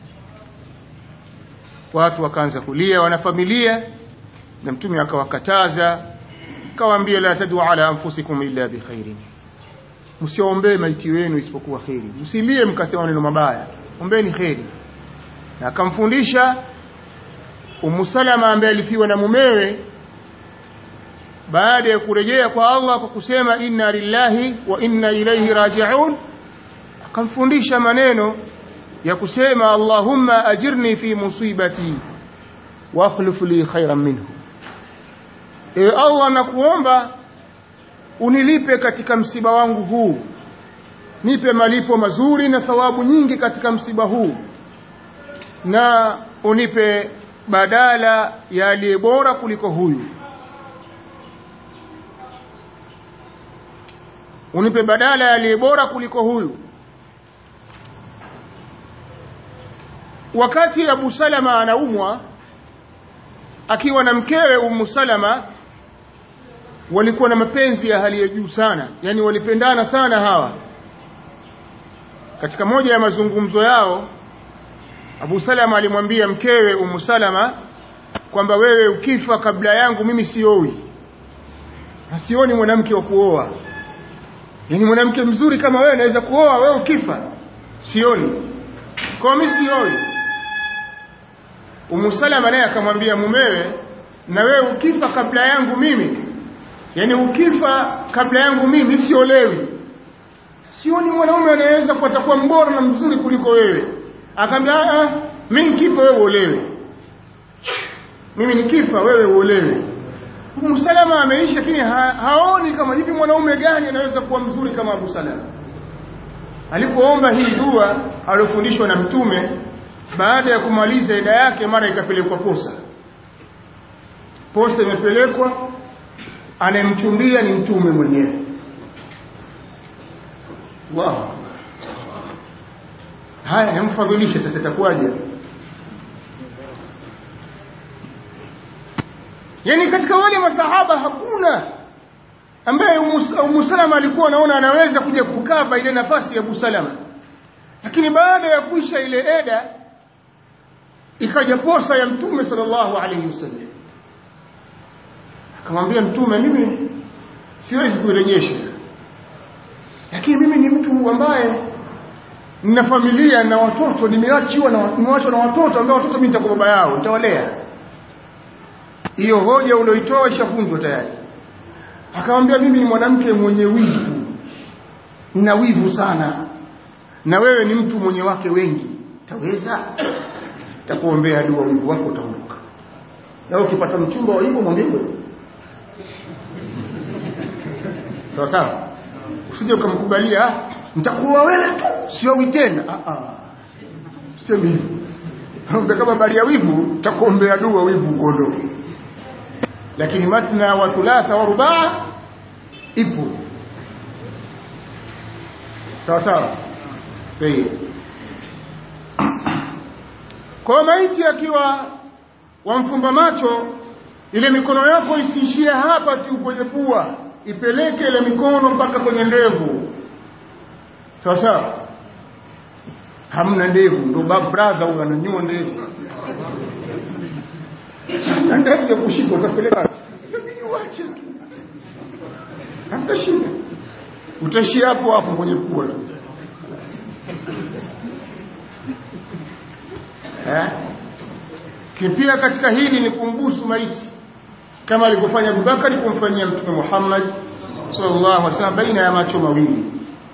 watu wakaanza kulia wanafamilia na mtume akawakataza akawaambia la tadu ala anfusikum illa bikhairin msiombee maiti wenu isipokuwa kheri msilie mkasema maneno mabaya ombeni kheri na akamfundisha Ummu Salama ambaye alifiwa na mumewe baada ya kurejea kwa Allah kwa kusema inna lillahi wa inna ilayhi raji'un akamfundisha maneno ya kusema Allahumma ajirni fi musibati wa akhlif li khairan minhu e Allah nakuomba unilipe katika msiba wangu huu nipe malipo mazuri na thawabu nyingi katika msiba huu na unipe badala ya aliye bora kuliko huyu unipe badala ya aliye bora kuliko huyu wakati Abu Salama anaumwa akiwa na mkewe Ummu Salama walikuwa na mapenzi ya hali ya juu sana yani walipendana sana hawa katika moja ya mazungumzo yao Abu Salama alimwambia mkewe Ummu Salama kwamba wewe ukifa kabla yangu mimi sioi na sioni mwanamke wa kuoa yani mwanamke mzuri kama wewe naweza kuoa wewe ukifa sioni kwa mimi sioi Ummu Salama naye akamwambia mumewe na wewe ukifa kabla yangu mimi yani ukifa kabla yangu mimi siolewi sioni mwanaume anayeweza kuwa mbora na mzuri kuliko wewe akamwambia ah mimi nikifa wewe uolewe mimi nikifa wewe uolewe Abu Salama ameishi lakini ha, haoni kama hivi mwanaume gani anaweza kuwa mzuri kama Abu Salama alipoomba hii dua aliyofundishwa na mtume baada ya kumaliza ida yake mara ikapelekwa posa posa imepelekwa anayemchumbia ni mtume mwenyewe wow haya yamfadhilishe sasa itakuwaje yani katika wale masahaba hakuna ambaye Ummu Salama alikuwa anaona anaweza kuja kukava ile nafasi ya Abu Salama lakini baada ya kuisha ile eda ikaja posa ya mtume sallallahu alayhi wasallam akamwambia mtume mimi siwezi kurejesha lakini mimi ni mtu ambaye nina familia na watoto nimeachiwa na nimeachwa na watoto ambao watoto mimi nitakuwa baba yao nitawalea hiyo hoja ulioitoa ishafunzwa tayari akamwambia mimi ni mwanamke mwenye wivu nina wivu sana na wewe ni mtu mwenye wake wengi taweza takuombea dua wivu wako utaondoka na ukipata mchumba wa hivyo mwambie sawa sawa usije ukamkubalia nitakuwa wewe tu siowi tena ah ah sema hivyo kama bali ya wivu takuombea dua wivu uondoke lakini matna wa thulatha wa rubaa ipo sawa sawa Tayeb. Kwa maiti akiwa wamfumba macho ile mikono yako isiishie hapa tu kwenye pua ipeleke ile mikono mpaka kwenye ndevu sawa sawa hamna ndevu ndo bab brother huyo ananyua ndevu na ndevu ya kushika utapeleka uache hamna shida utaishia hapo hapo kwenye pua tu eh kipia katika hili ni kumbusu maiti kama alivyofanya Abubakar kumfanyia Mtume Muhammad sallallahu alaihi wasallam baina ya macho mawili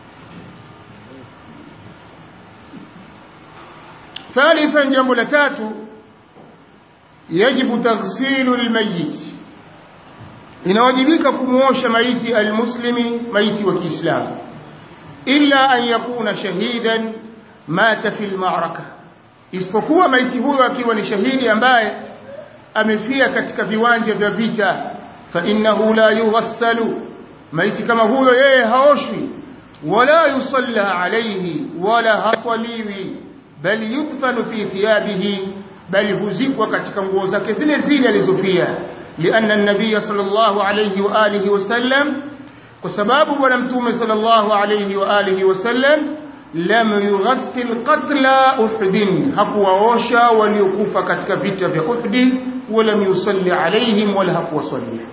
ثالثا jambo la tatu yajibu taghsilu lilmayit inawajibika kumuosha maiti almuslimi maiti wa Kiislamu illa an yakuna shahidan mata fil ma'raka isipokuwa maiti huyo akiwa ni shahidi ambaye amefia katika viwanja vya vita fa innahu la yughassalu maiti kama huyo yeye haoshwi wala yusalla alayhi wala hasaliwi bali yudfanu fi thiyabihi bali huzikwa katika nguo zake zile zile alizopia lianna an-nabiy sallallahu alayhi wa alihi wasallam kwa sababu bwana mtume sallallahu alayhi wa alihi wasallam lam yughassil qatla uhud hakuwaosha waliokufa katika vita vya uhud wala yusalli alayhim wala hakuwasalia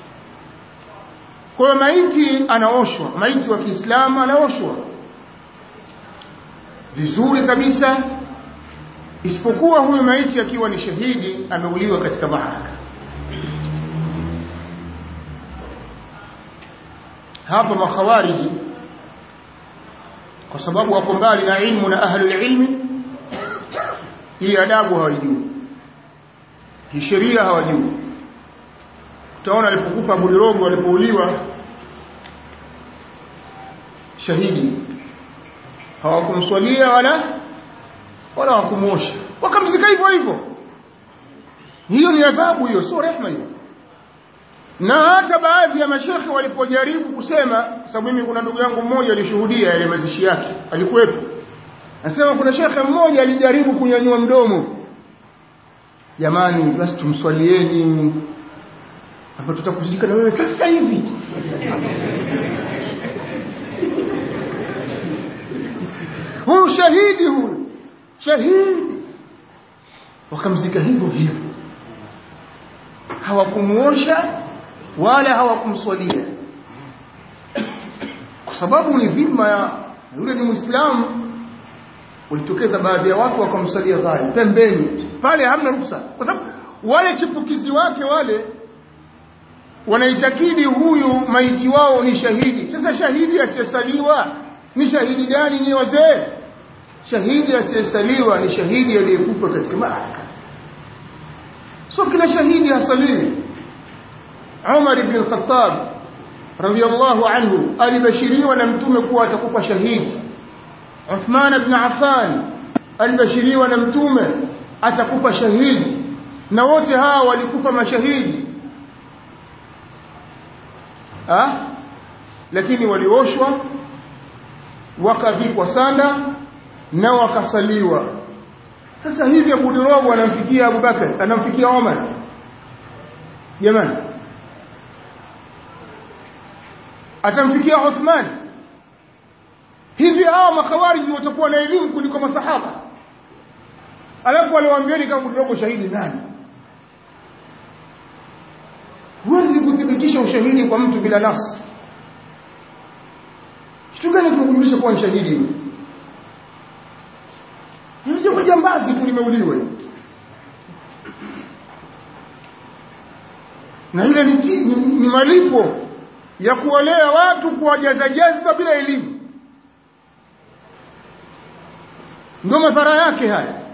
kwa maiti anaoshwa maiti wa Kiislamu anaoshwa vizuri kabisa isipokuwa huyu maiti akiwa ni shahidi ameuliwa katika maaraka hapa makhawariji kwa sababu wako mbali na ilmu na ahlul ilmi hii adabu hawajui hii sheria hawajui utaona alipokufa Abu Dirogo alipouliwa shahidi hawakumswalia wala wala hawakumwosha wakamzika hivyo hivyo hiyo ni adhabu hiyo sio rehema hiyo na hata baadhi ya mashekhe walipojaribu kusema sababu mimi kuna ndugu yangu mmoja alishuhudia yale mazishi yake alikuwepo nasema kuna shekhe mmoja alijaribu kunyanyua mdomo jamani basi tumswalieni hapa tutakuzika na wewe sasa hivi huyu shahidi huyu shahidi wakamzika hivyo hivyo hawakumuosha wala hawakumswalia kwa sababu ni dhima ya yule ni muislamu ulitokeza baadhi ya watu wakamsalia dhali pembeni pale hamna ruhusa kwa sababu wale chipukizi wake wale wanaitakidi huyu maiti wao ni shahidi sasa shahidi asiyesaliwa ni shahidi gani ni wazee shahidi asiyesaliwa ni shahidi aliyekufa katika maaraka sio kila shahidi hasaliwi Umar ibn al-Khattab radiyallahu anhu alibashiriwa na mtume kuwa atakufa shahidi Uthman ibn Affan alibashiriwa na mtume atakufa shahidi na wote hawa walikufa mashahidi ah lakini walioshwa wakavikwa sanda na wakasaliwa sasa hivi Abu Durabu anamfikia Abu Bakar anamfikia Umar jamani atamfikia Uthman hivi hao makhawariji watakuwa na elimu kuliko masahaba alafu aliwaambieni kama Abu shahidi nani huwezi kuthibitisha ushahidi kwa mtu bila nasi kitu gani kinakujulisha kuwa ni shahidi ni jambazi tu limeuliwa na ile ni, ni, ni malipo ya kuolea watu kuwajaza jazba bila elimu ndio madhara yake haya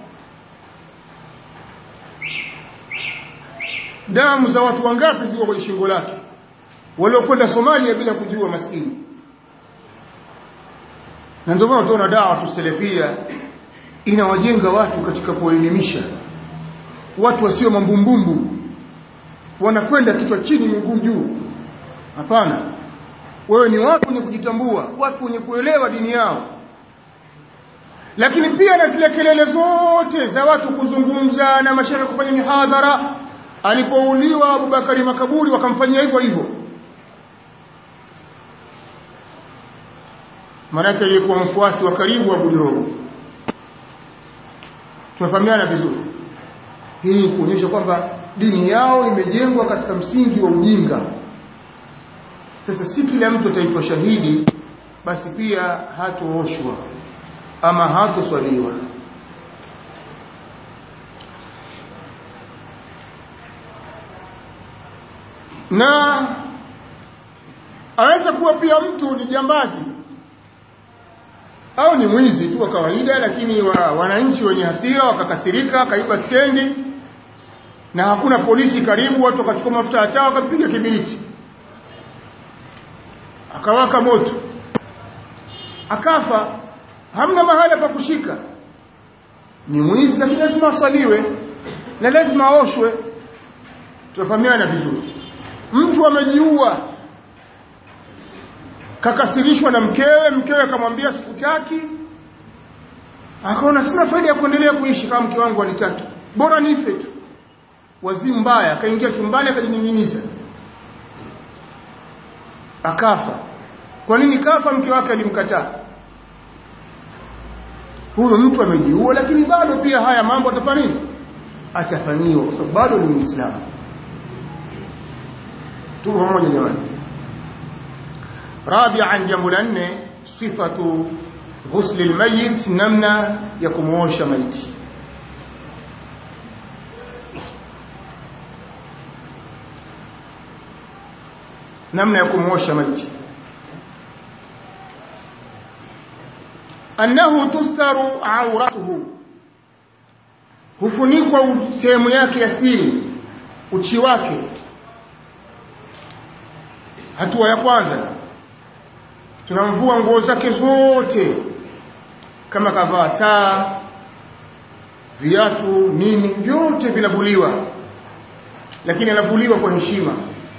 damu za watu wangapi ziko kwenye shingo lake waliokwenda Somalia bila kujua maskini na ndio maana tunaona dawa tuselefia inawajenga watu katika kuelimisha watu wasio mambumbumbu wanakwenda kichwa chini miguu juu hapana wewe ni watu wenye kujitambua watu wenye kuelewa dini yao lakini pia na zile kelele zote za watu kuzungumza na mashehe kufanya mihadhara alipouliwa Abubakari makaburi wakamfanyia hivyo hivyo maanake aliyekuwa mfuasi wa karibu wa Budirogo tumefahamiana vizuri hii kuonyesha kwamba dini yao imejengwa katika msingi wa ujinga sasa si kila mtu ataitwa shahidi basi pia hatooshwa ama hatoswaliwa na aweza kuwa pia mtu ni jambazi au ni mwizi tu wa kawaida lakini wa, wananchi wenye hasira wakakasirika akaiba stendi na hakuna polisi karibu watu wakachukua mafuta ya taa wakapiga kibiriti akawaka moto akafa hamna mahala pa kushika ni mwizi lakini lazima asaliwe na lazima aoshwe tunafahamiana vizuri mtu amejiua kakasirishwa na mkewe mkewe akamwambia sikutaki akaona sina faida ya kuendelea kuishi kama mke wangu anitaki bora nife tu wazimu mbaya akaingia chumbani akajinyinyiza akafa kwa nini kafa mke wake alimkataa huyo mtu amejiua lakini bado pia haya mambo atafanya nini atafanyiwa kwa sababu bado ni muislamu tuko pamoja jamani rabi'an jambo la nne sifatu ghusl almayit namna ya kumuosha maiti namna ya kumuosha maiti annahu tustaru auratuhu hufunikwa sehemu yake ya siri uchi wake hatua ya kwanza tunamvua nguo zake zote kama kavaa saa viatu nini vyote vinavuliwa lakini anavuliwa kwa heshima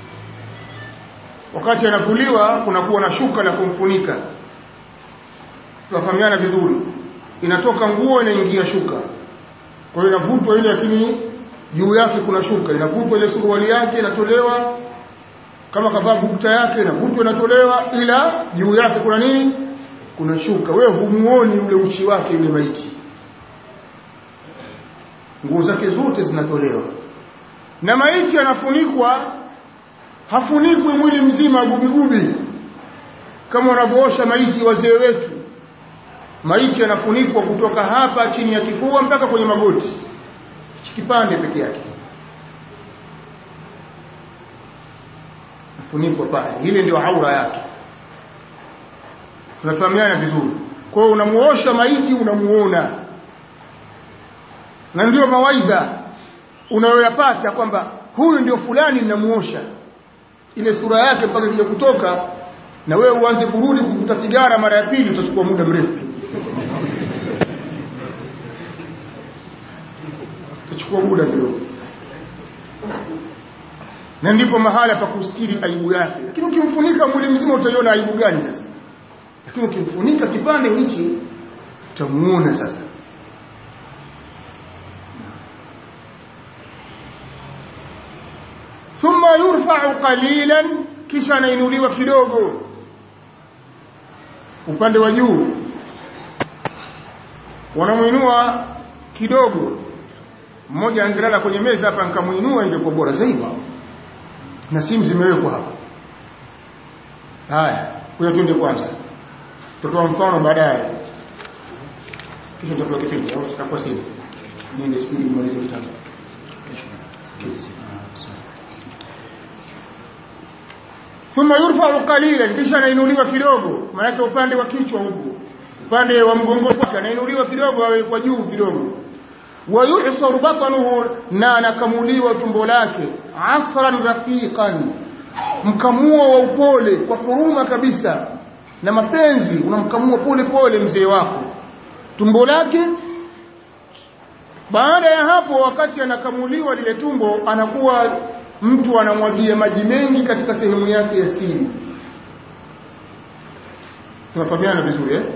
wakati anavuliwa kunakuwa na shuka la kumfunika tunafahamiana vizuri inatoka nguo inaingia shuka kwa hiyo inavutwa ile lakini juu yake kuna shuka inavutwa ile suruali yake inatolewa kama kavaa bukta yake inavutwa inatolewa ila juu yake kuna nini kuna shuka wewe humuoni ule uchi wake yule maiti nguo zake zote zinatolewa na maiti anafunikwa hafunikwi mwili mzima gubigubi kama wanavyoosha maiti wazee wetu maiti yanafunikwa kutoka hapa chini ya kifua mpaka kwenye magoti hichi kipande peke yake funikwa pale ile ndio aura yake tunafahamiana vizuri kwa hiyo unamuosha maiti unamuona na ndio mawaidha unayoyapata kwamba huyu ndio fulani ninamuosha ile sura yake mpaka kija kutoka na wewe uanze kurudi kuvuta sigara mara ya pili utachukua muda mrefu utachukua muda kidogo na ndipo mahala pa kustiri aibu yake lakini ukimfunika mwili mzima utaiona aibu gani sasa lakini ukimfunika kipande hichi utamuona sasa thumma yurfa'u qalilan kisha anainuliwa kidogo upande wa juu wanamuinua kidogo mmoja angelala kwenye meza hapa nikamuinua ingekuwa bora zaidi na simu zimewekwa hapa haya kuja tuende kwanza tutoa mfano baadaye kisha tutapewa kipindi au tutakuwa simu niende spidi mmalize kitabu thumma yurfa'u qalilan kisha anainuliwa kidogo maana upande wa kichwa huku upande wa mgongo wake anainuliwa kidogo awe kwa juu kidogo wayuhsar batnuhu na anakamuliwa tumbo lake asran rafiqan mkamuo wa upole kwa huruma kabisa na mapenzi unamkamua pole pole mzee wako tumbo lake baada ya hapo wakati anakamuliwa lile tumbo anakuwa mtu anamwagia maji mengi katika sehemu yake ya siri tunafahamiana vizuri eh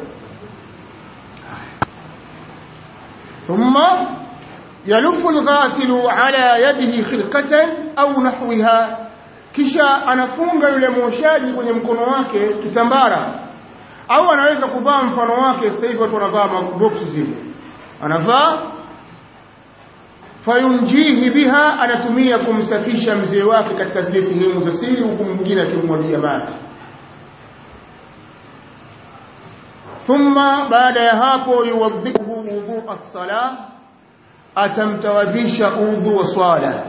ثم يلف الغاسل على يده خرقة أو نحوها kisha anafunga yule mwoshaji kwenye mkono wake kitambara au anaweza kuvaa mfano wake sasa hivi watu wanavaa maboksi zile anavaa fayunjihi biha anatumia kumsafisha mzee wake katika zile sehemu za siri huku mwingine akimwagia maji thumma baada ya hapo yuwadhihu wudhu as-sala atamtawadhisha udhu wa swala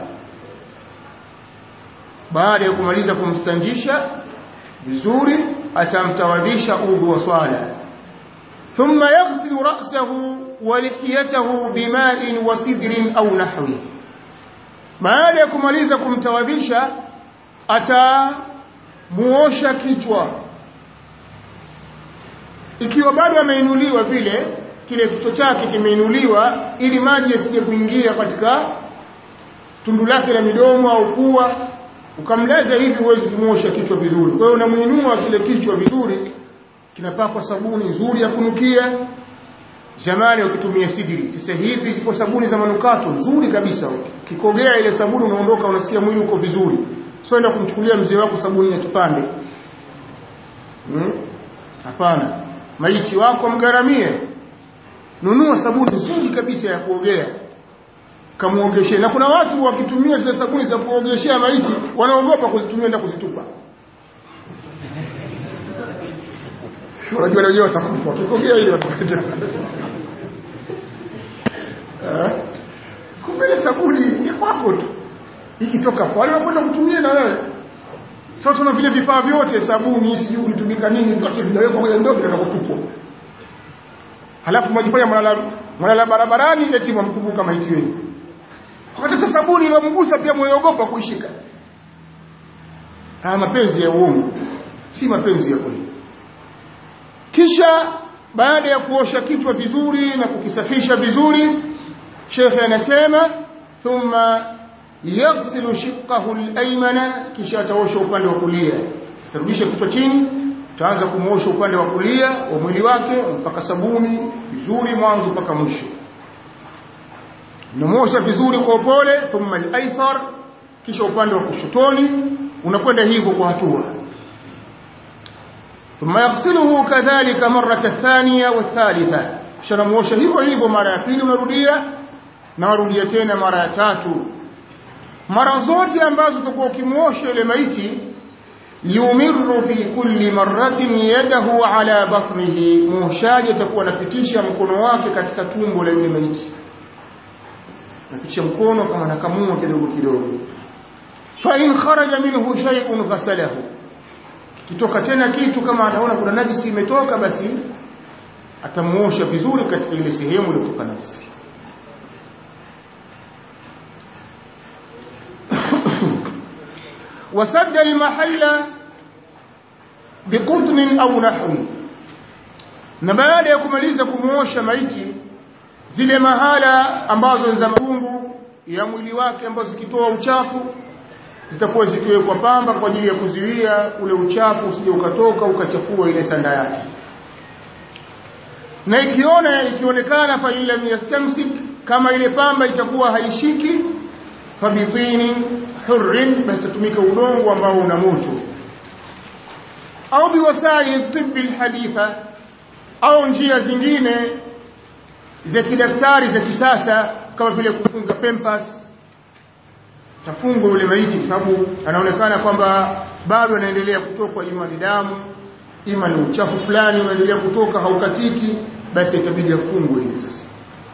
baada ya kumaliza kumstanjisha vizuri atamtawadhisha udhu wa swala thumma yaghsilu ra'sahu wa lihiyatahu bima'in wa sidrin au nahwi baada ya kumaliza kumtawadhisha atamuosha kichwa ikiwa bado ameinuliwa vile kile kichwa chake kimeinuliwa ili maji yasije kuingia katika tundu lake la midomo au pua ukamlaza hivi huwezi kumosha kichwa vizuri kwa hiyo unamuinua kile kichwa vizuri kinapakwa sabuni nzuri ya kunukia zamani ukitumia sidiri sasa hivi zipo sabuni za manukato nzuri kabisa kikogea ile sabuni unaondoka unasikia mwili uko vizuri sio enda kumchukulia mzee wako sabuni ya kipande hapana hmm? maiti wako mgaramie nunua sabuni nzuri kabisa ya kuogea kamuogeshe na kuna watu wakitumia zile sabuni za kuogeshea maiti wanaogopa kuzitumia na kuzitupa unajua na wenyewe watakufa wakikogea ile watakwenda kumbe ile sabuni ni kwako tu ikitoka pale unakwenda kutumia na wewe sasa tuna vile vifaa vyote sabuni sijui ulitumika nini vyote vinawekwa kwenye ndoo vinakotupwa halafu mwajifanya mwalala mwalala barabarani eti mwamkumbuka maiti wenu wakati sabuni iliyomgusa pia mweogopa kuishika haya mapenzi ya uongo si mapenzi ya kweli kisha baada ya kuosha kichwa vizuri na kukisafisha vizuri shekhe anasema thumma yaghsilu shiqqahu al-aymana kisha ataosha upande wa kulia tarudisha kichwa chini utaanza kumuosha upande wa kulia wa mwili wake mpaka sabuni vizuri mwanzo mpaka mwisho unamosha vizuri kwa upole thumma al-aysar kisha upande wa kushotoni unakwenda hivyo kwa hatua ثم يغسله كذلك مرة الثانية والثالثة شنموشا hivyo hivyo mara ya pili unarudia na warudia tena mara ya tatu mara zote ambazo utakuwa ukimuosha ile maiti yumirru fi kulli marratin yadahu ala batnihi muoshaji atakuwa anapitisha mkono wake katika tumbo la yule maiti napitisha mkono kama nakamua kidogo kidogo fa in kharaja minhu shay'un ghasalahu kitoka tena kitu kama anaona kuna najisi imetoka basi atamuosha vizuri katika ile sehemu iliyotoka najisi wasadda almahalla biqutnin au nahwi na baada ya kumaliza kumuosha maiti zile mahala ambazo ni za maungu ya mwili wake ambazo zikitoa uchafu zitakuwa zikiwekwa pamba kwa ajili ya kuzuia ule uchafu usije ukatoka ukachafua ile sanda yake na ikiona ikionekana fa lam yastamsik kama ile pamba itakuwa haishiki fabitini hurrin basi tumika udongo ambao una moto au biwasaili tibbi alhaditha au njia zingine za kidaktari za kisasa kama vile kufunga pempas tafungwa yule maiti kwa sababu anaonekana kwamba bado anaendelea kutokwa ima ni damu ima ni uchafu fulani unaendelea kutoka haukatiki basi itabidi afungwe hivi sasa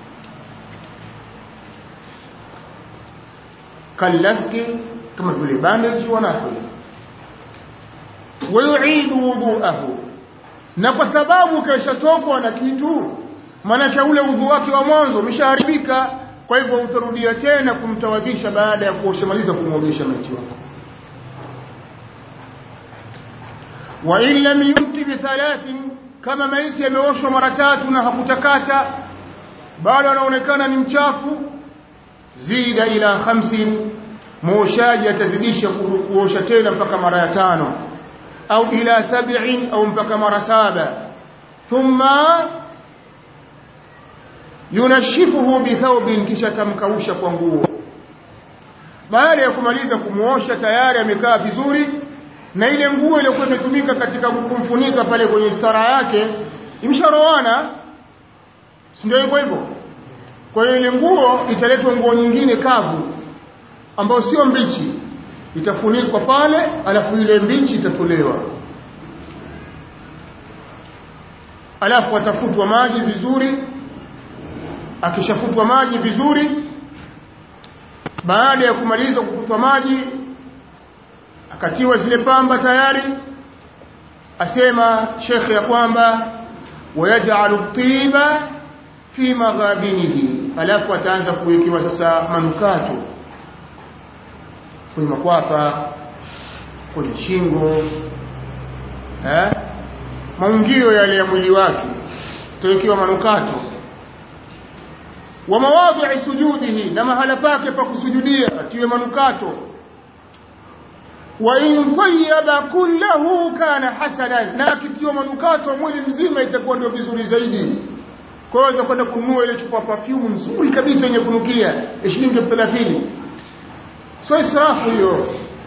kalaski kama vile bandage wanafanya wayuidu wuduahu na kwa sababu keshatokwa na kitu maanake ule udhu wake wa mwanzo umeshaharibika kwa hivyo utarudia tena kumtawadhisha baada ya kuoshamaliza kumwogesha maiti wako wa in lam yumti bi thalathin kama maiti yameoshwa mara tatu na hakutakata bado anaonekana ni mchafu zida ila khamsin muoshaji atazidisha kuosha tena mpaka mara ya tano au ila sab'in au mpaka mara saba thumma yunashifuhu bithaubin kisha tamkausha kwa nguo baada ya kumaliza kumuosha tayari amekaa vizuri na ile nguo iliyokuwa imetumika katika kumfunika pale kwenye stara yake imsharoana si ndio hivyo hivyo kwa hiyo ile nguo italetwa nguo nyingine kavu ambayo sio mbichi itafunikwa pale alafu ile mbichi itatolewa alafu atafutwa maji vizuri akishafutwa maji vizuri baada ya kumaliza kufutwa maji akatiwa zile pamba tayari asema shekhe ya kwamba wayaj'alu tiba fi maghabinihi alafu ataanza kuwekewa sasa manukato kwenye makwapa kwenye shingo eh maungio yale ya mwili wake tawekewa manukato wa mawadhi'i sujudihi na mahala pake pa kusujudia atiwe manukato wa in tayyaba kullahu kana hasanan na akitiwa manukato mwili mzima itakuwa ndio vizuri zaidi kwa hiyo utakwenda kununua ile chupa perfume nzuri kabisa yenye kunukia shilingi 30 sio israfu hiyo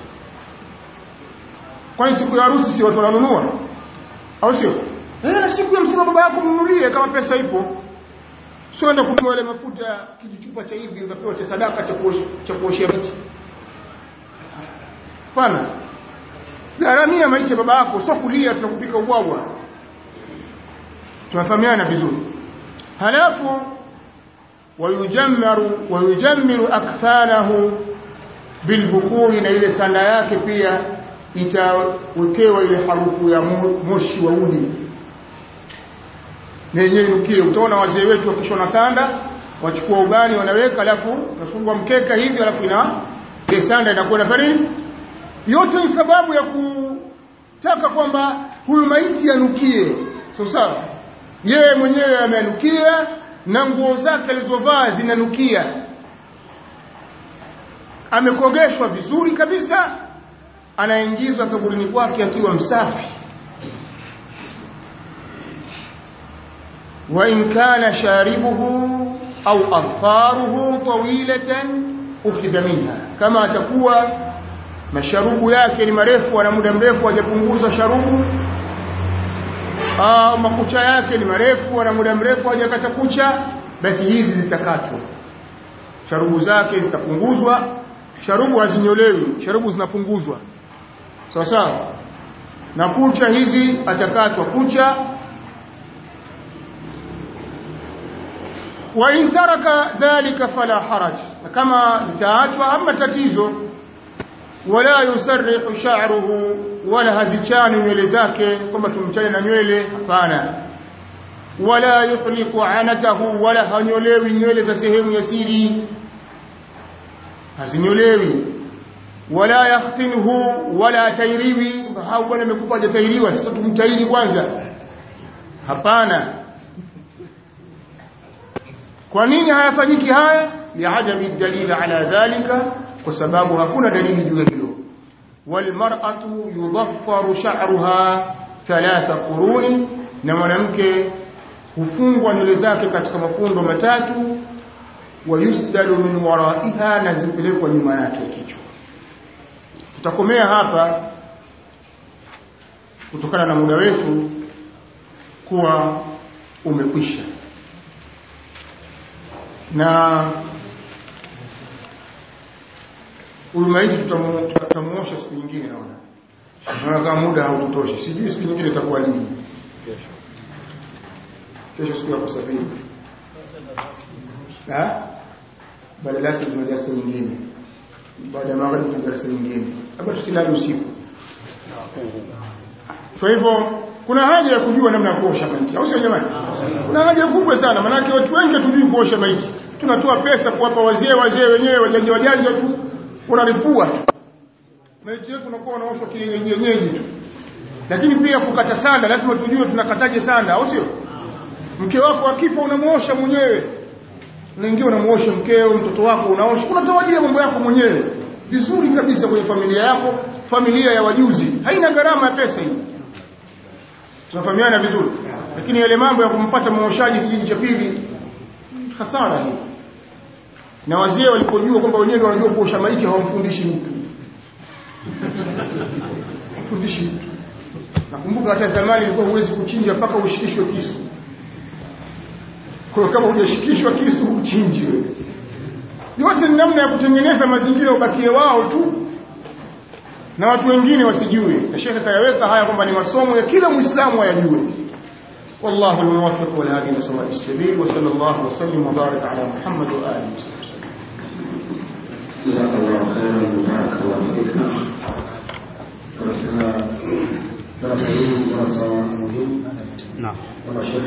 kwani siku ya harusi si watu wananunua au sio eh na siku ya msiba baba yako mnunulie kama pesa ipo sio enda kununua ile mafuta kijichupa cha hivi unapewa cha sadaka cha kuosha cha kuoshia maiti pana gharamia maisha baba yako sio kulia tunakupika ubwabwa tunafahamiana vizuri halafu wayujammaru wayujammiru akfanahu bilbukuri na ile sanda yake pia itawekewa ile harufu ya moshi wa udi na yenyewe inukie utaona wazee wetu wakishona sanda wachukua ubani wanaweka alafu nafungwa mkeka hivi alafu ina ile sanda inakuwa na nini yote ni sababu ya kutaka kwamba huyu maiti anukie so sawa yeye mwenyewe ameanukia na nguo zake alizovaa zinanukia amekogeshwa vizuri kabisa anaingizwa kaburini kwake akiwa msafi wa in kana sharibuhu au adfaruhu tawilatan ukhidha minha kama atakuwa masharubu yake ni marefu ana muda mrefu hajapunguza sharubu au makucha yake ni marefu ana muda mrefu hajakata kucha basi hizi zitakatwa sharubu zake zitapunguzwa sharubu hazinyolewi sharubu zinapunguzwa sawa sawa na kucha hizi atakatwa kucha wa in taraka dhalika fala haraj kama zitaachwa ama tatizo wala yusarrihu sha'ruhu wala hazichani nywele zake kwamba tumchane na nywele hapana wala yuhliku anatahu wala hanyolewi nywele za sehemu ya siri hazinyolewi wala yahtinhu wala tairiwi hau bwana amekupa hajatairiwa sasa tumtairi kwanza hapana kwa nini hayafanyiki haya liadami dalili ala dhalika kwa sababu hakuna dalili juu ya hilo walmar'atu yudhaffaru sha'ruha thalatha quruni na mwanamke hufungwa nywele zake katika mafundo matatu wayusdalu min waraiha na zipelekwa nyuma yake kichwa tutakomea hapa kutokana na muda wetu kuwa umekwisha na huyu maiti tutamuosha siku nyingine naona naona kama muda haututoshi sijui siku nyingine itakuwa lini kesho kesho siku ya kusafiri baada ya lasi tuna darasa nyingine baada ya magharibi tuna darasa nyingine labda tusilali usiku kwa hivyo kuna haja ya kujua namna ya kuosha maiti au sio jamani kuna haja kubwa sana maanake watu wengi hatujui kuosha maiti tunatoa pesa kuwapa wazee wazee wenyewe wajanja wajanja tu unaripua tu maiti yetu unakuwa unaoshwa kienyeji tu lakini pia kukata sanda lazima tujue tunakataje sanda au sio mke wako akifa unamuosha mwenyewe unaingia unamuosha mkeo mtoto wako unaosha unatawadia mambo yako mwenyewe vizuri kabisa kwenye familia yako familia ya wajuzi haina gharama ya pesa hii tunafahamiana vizuri lakini yale mambo ya kumpata muoshaji kijiji cha pili hasara hii na wazee walipojua kwamba wenyewe ndio wanajua kuosha maiti hawamfundishi mtu fundishi mtu nakumbuka hata zamani ilikuwa huwezi kuchinja mpaka ushikishwe kisu kwa kama hujashikishwa kisu uchinji wewe yote ni namna ya kutengeneza mazingira ubakie wao tu na watu wengine wasijue na shekhe kayaweka haya kwamba ni masomo ya kila muislamu ayajue والله الموفق والهادي الى سواء السبيل وصلى الله وسلم وبارك على محمد واله وصحبه جزاك الله خيرا وبارك الله فيك katika darasa hili darasa muhimu Naam. kama shekhe